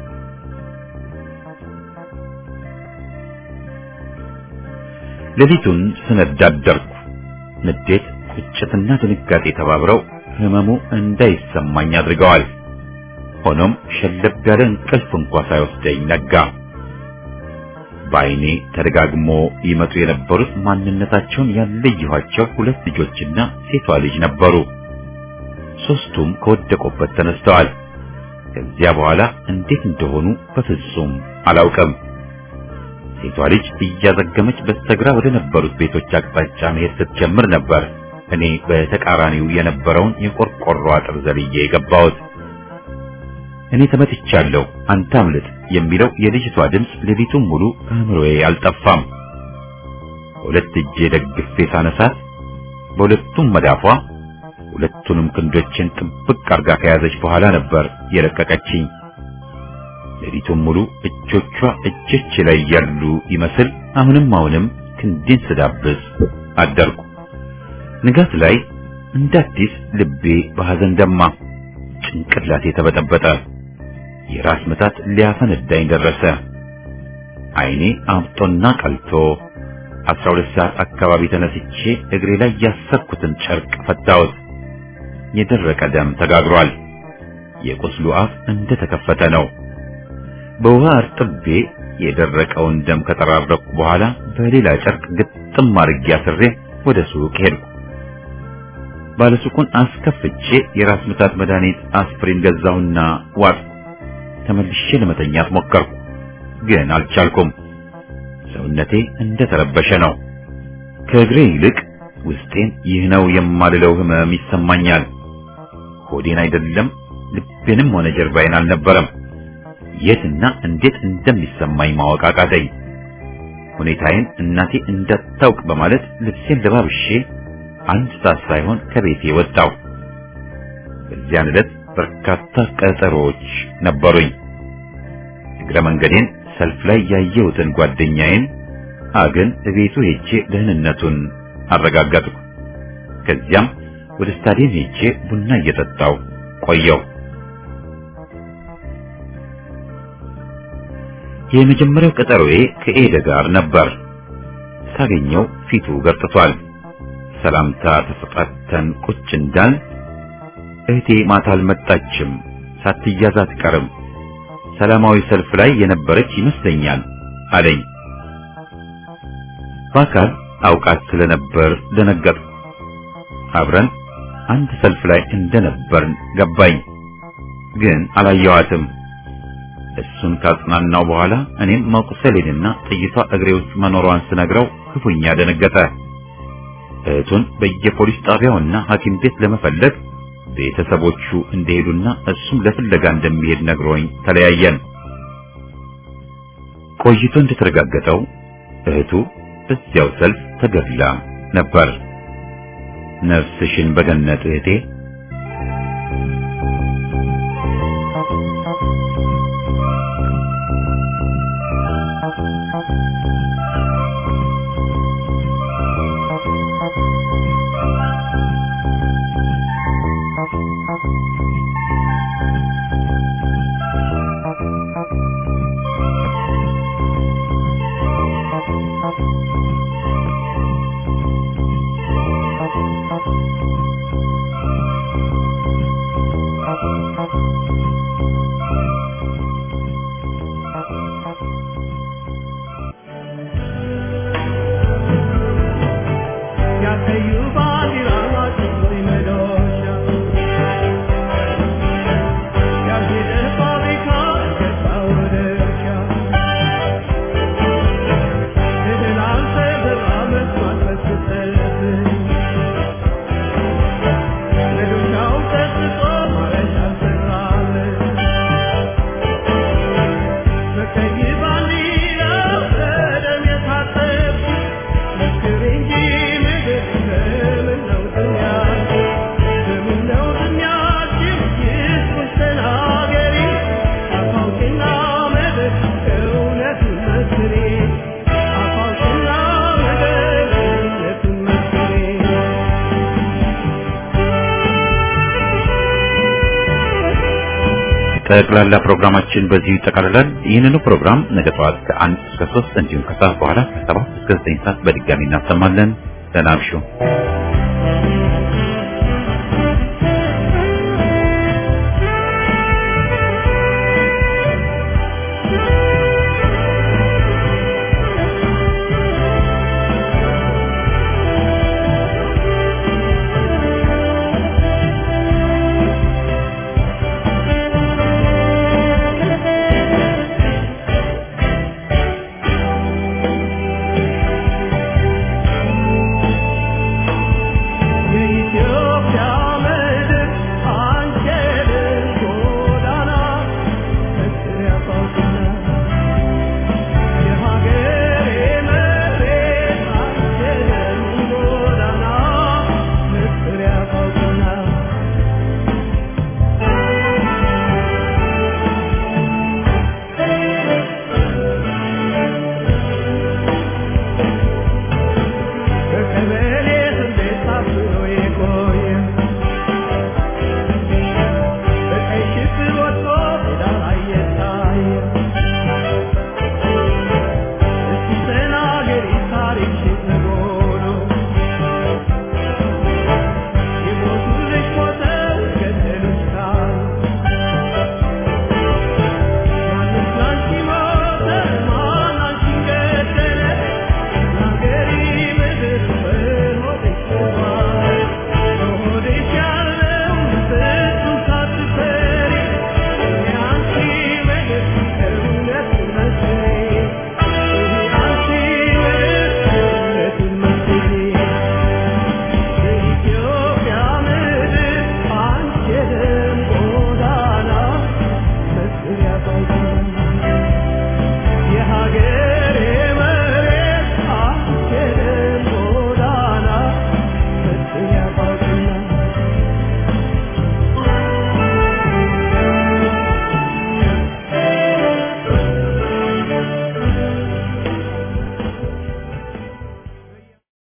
ሌሊቱን ስነዳ አደርኩ። ንዴት፣ ቁጭትና ድንጋጤ ተባብረው ህመሙ እንዳይሰማኝ አድርገዋል። ሆኖም ሸለብ ያለ እንቅልፍ እንኳ ሳይወስደኝ ነጋ። በዓይኔ ተደጋግሞ ይመጡ የነበሩት ማንነታቸውን ያለየኋቸው ሁለት ልጆችና ሴቷ ልጅ ነበሩ። ሶስቱም ከወደቁበት ተነስተዋል። ከዚያ በኋላ እንዴት እንደሆኑ በፍጹም አላውቅም። ሴቷ ልጅ እያዘገመች በስተግራ ወደ ነበሩት ቤቶች አቅጣጫ መሄድ ስትጀምር ነበር እኔ በተቃራኒው የነበረውን የቆርቆሮ አጥር ዘልዬ የገባሁት። እኔ ተመትቻለሁ፣ አንተ አምልጥ የሚለው የልጅቷ ድምፅ ሌሊቱን ሙሉ ከአእምሮዬ አልጠፋም። በሁለት እጄ ደግፌ ሳነሳት በሁለቱም መዳፏ ሁለቱንም ክንዶችን ጥብቅ አርጋ ከያዘች በኋላ ነበር የለቀቀችኝ። ሌሊቱን ሙሉ እጆቿ እጆቼ ላይ ያሉ ይመስል አሁንም አሁንም ክንዴን ስዳብስ አደርኩ። ንጋት ላይ እንደ አዲስ ልቤ በሐዘን ደማ፣ ጭንቅላቴ ተበጠበጠ። የራስ ምታት ሊያፈነዳኝ ደረሰ። ዓይኔ አብጦና ቀልቶ አስራ ሁለት ሰዓት አካባቢ ተነስቼ እግሬ ላይ ያሰርኩትን ጨርቅ ፈታሁት። የደረቀ ደም ተጋግሯል። የቁስሉ አፍ እንደ ተከፈተ ነው። በውሃ አርጥቤ የደረቀውን ደም ከጠራረኩ በኋላ በሌላ ጨርቅ ግጥም አድርጌ አስሬ ወደ ሱቅ ሄድኩ። ባለሱቁን አስከፍቼ የራስ ምታት መድኃኒት አስፕሪን ገዛሁና ዋጥኩ። ተመልሼ ለመተኛት ሞከርኩ፣ ግን አልቻልኩም። ሰውነቴ እንደ ተረበሸ ነው። ከእግሬ ይልቅ ውስጤን ይህ ነው የማልለው ህመም ይሰማኛል። ሆዴን አይደለም ልቤንም ሆነ ጀርባዬን አልነበረም። የትና እንዴት እንደሚሰማኝ ማወቅ አቃተኝ። ሁኔታዬን እናቴ እንዳታውቅ በማለት ልብሴን ለባብሼ አንድ ሰዓት ሳይሆን ከቤቴ ወጣሁ። በዚያን ዕለት በርካታ ቀጠሮዎች ነበሩኝ። እግረ መንገዴን ሰልፍ ላይ ያየሁትን ጓደኛዬን አግን እቤቱ ሄጄ ደህንነቱን አረጋገጥኩ። ከዚያም ወደ ስታዲየም ሄጄ ቡና እየጠጣሁ ቆየሁ። የመጀመሪያው ቀጠሮዬ ከኤደ ጋር ነበር። ሳገኘው ፊቱ ገርጥቷል። ሰላምታ ተሰጣተን ቁጭ እንዳል እህቴ ማታ አልመጣችም፣ ሳትያዝ አትቀርም፣ ሰላማዊ ሰልፍ ላይ የነበረች ይመስለኛል አለኝ። በአካል አውቃት ስለነበር ደነገጥኩ። አብረን አንድ ሰልፍ ላይ እንደነበርን ገባኝ፣ ግን አላየዋትም። እሱን ካጽናናው በኋላ እኔም መቁሰሌንና ጥይቷ እግሬ ውስጥ መኖሯን ስነግረው ክፉኛ ደነገጠ። እህቱን በየፖሊስ ጣቢያውና ሐኪም ቤት ለመፈለግ ቤተሰቦቹ እንደሄዱና እሱም ለፍለጋ እንደሚሄድ ነግሮኝ ተለያየን። ቆይቶ እንደተረጋገጠው እህቱ በዚያው ሰልፍ ተገድላ ነበር። ነፍስሽን በገነት እህቴ። ጠቅላላ ፕሮግራማችን በዚሁ ይጠቃልላል። ይህንኑ ፕሮግራም ነገ ጠዋት ከአንድ እስከ ሶስት እንዲሁም ከሰዓት በኋላ ከሰባት እስከ ዘጠኝ ሰዓት በድጋሚ እናሰማለን። ደህና እምሹ።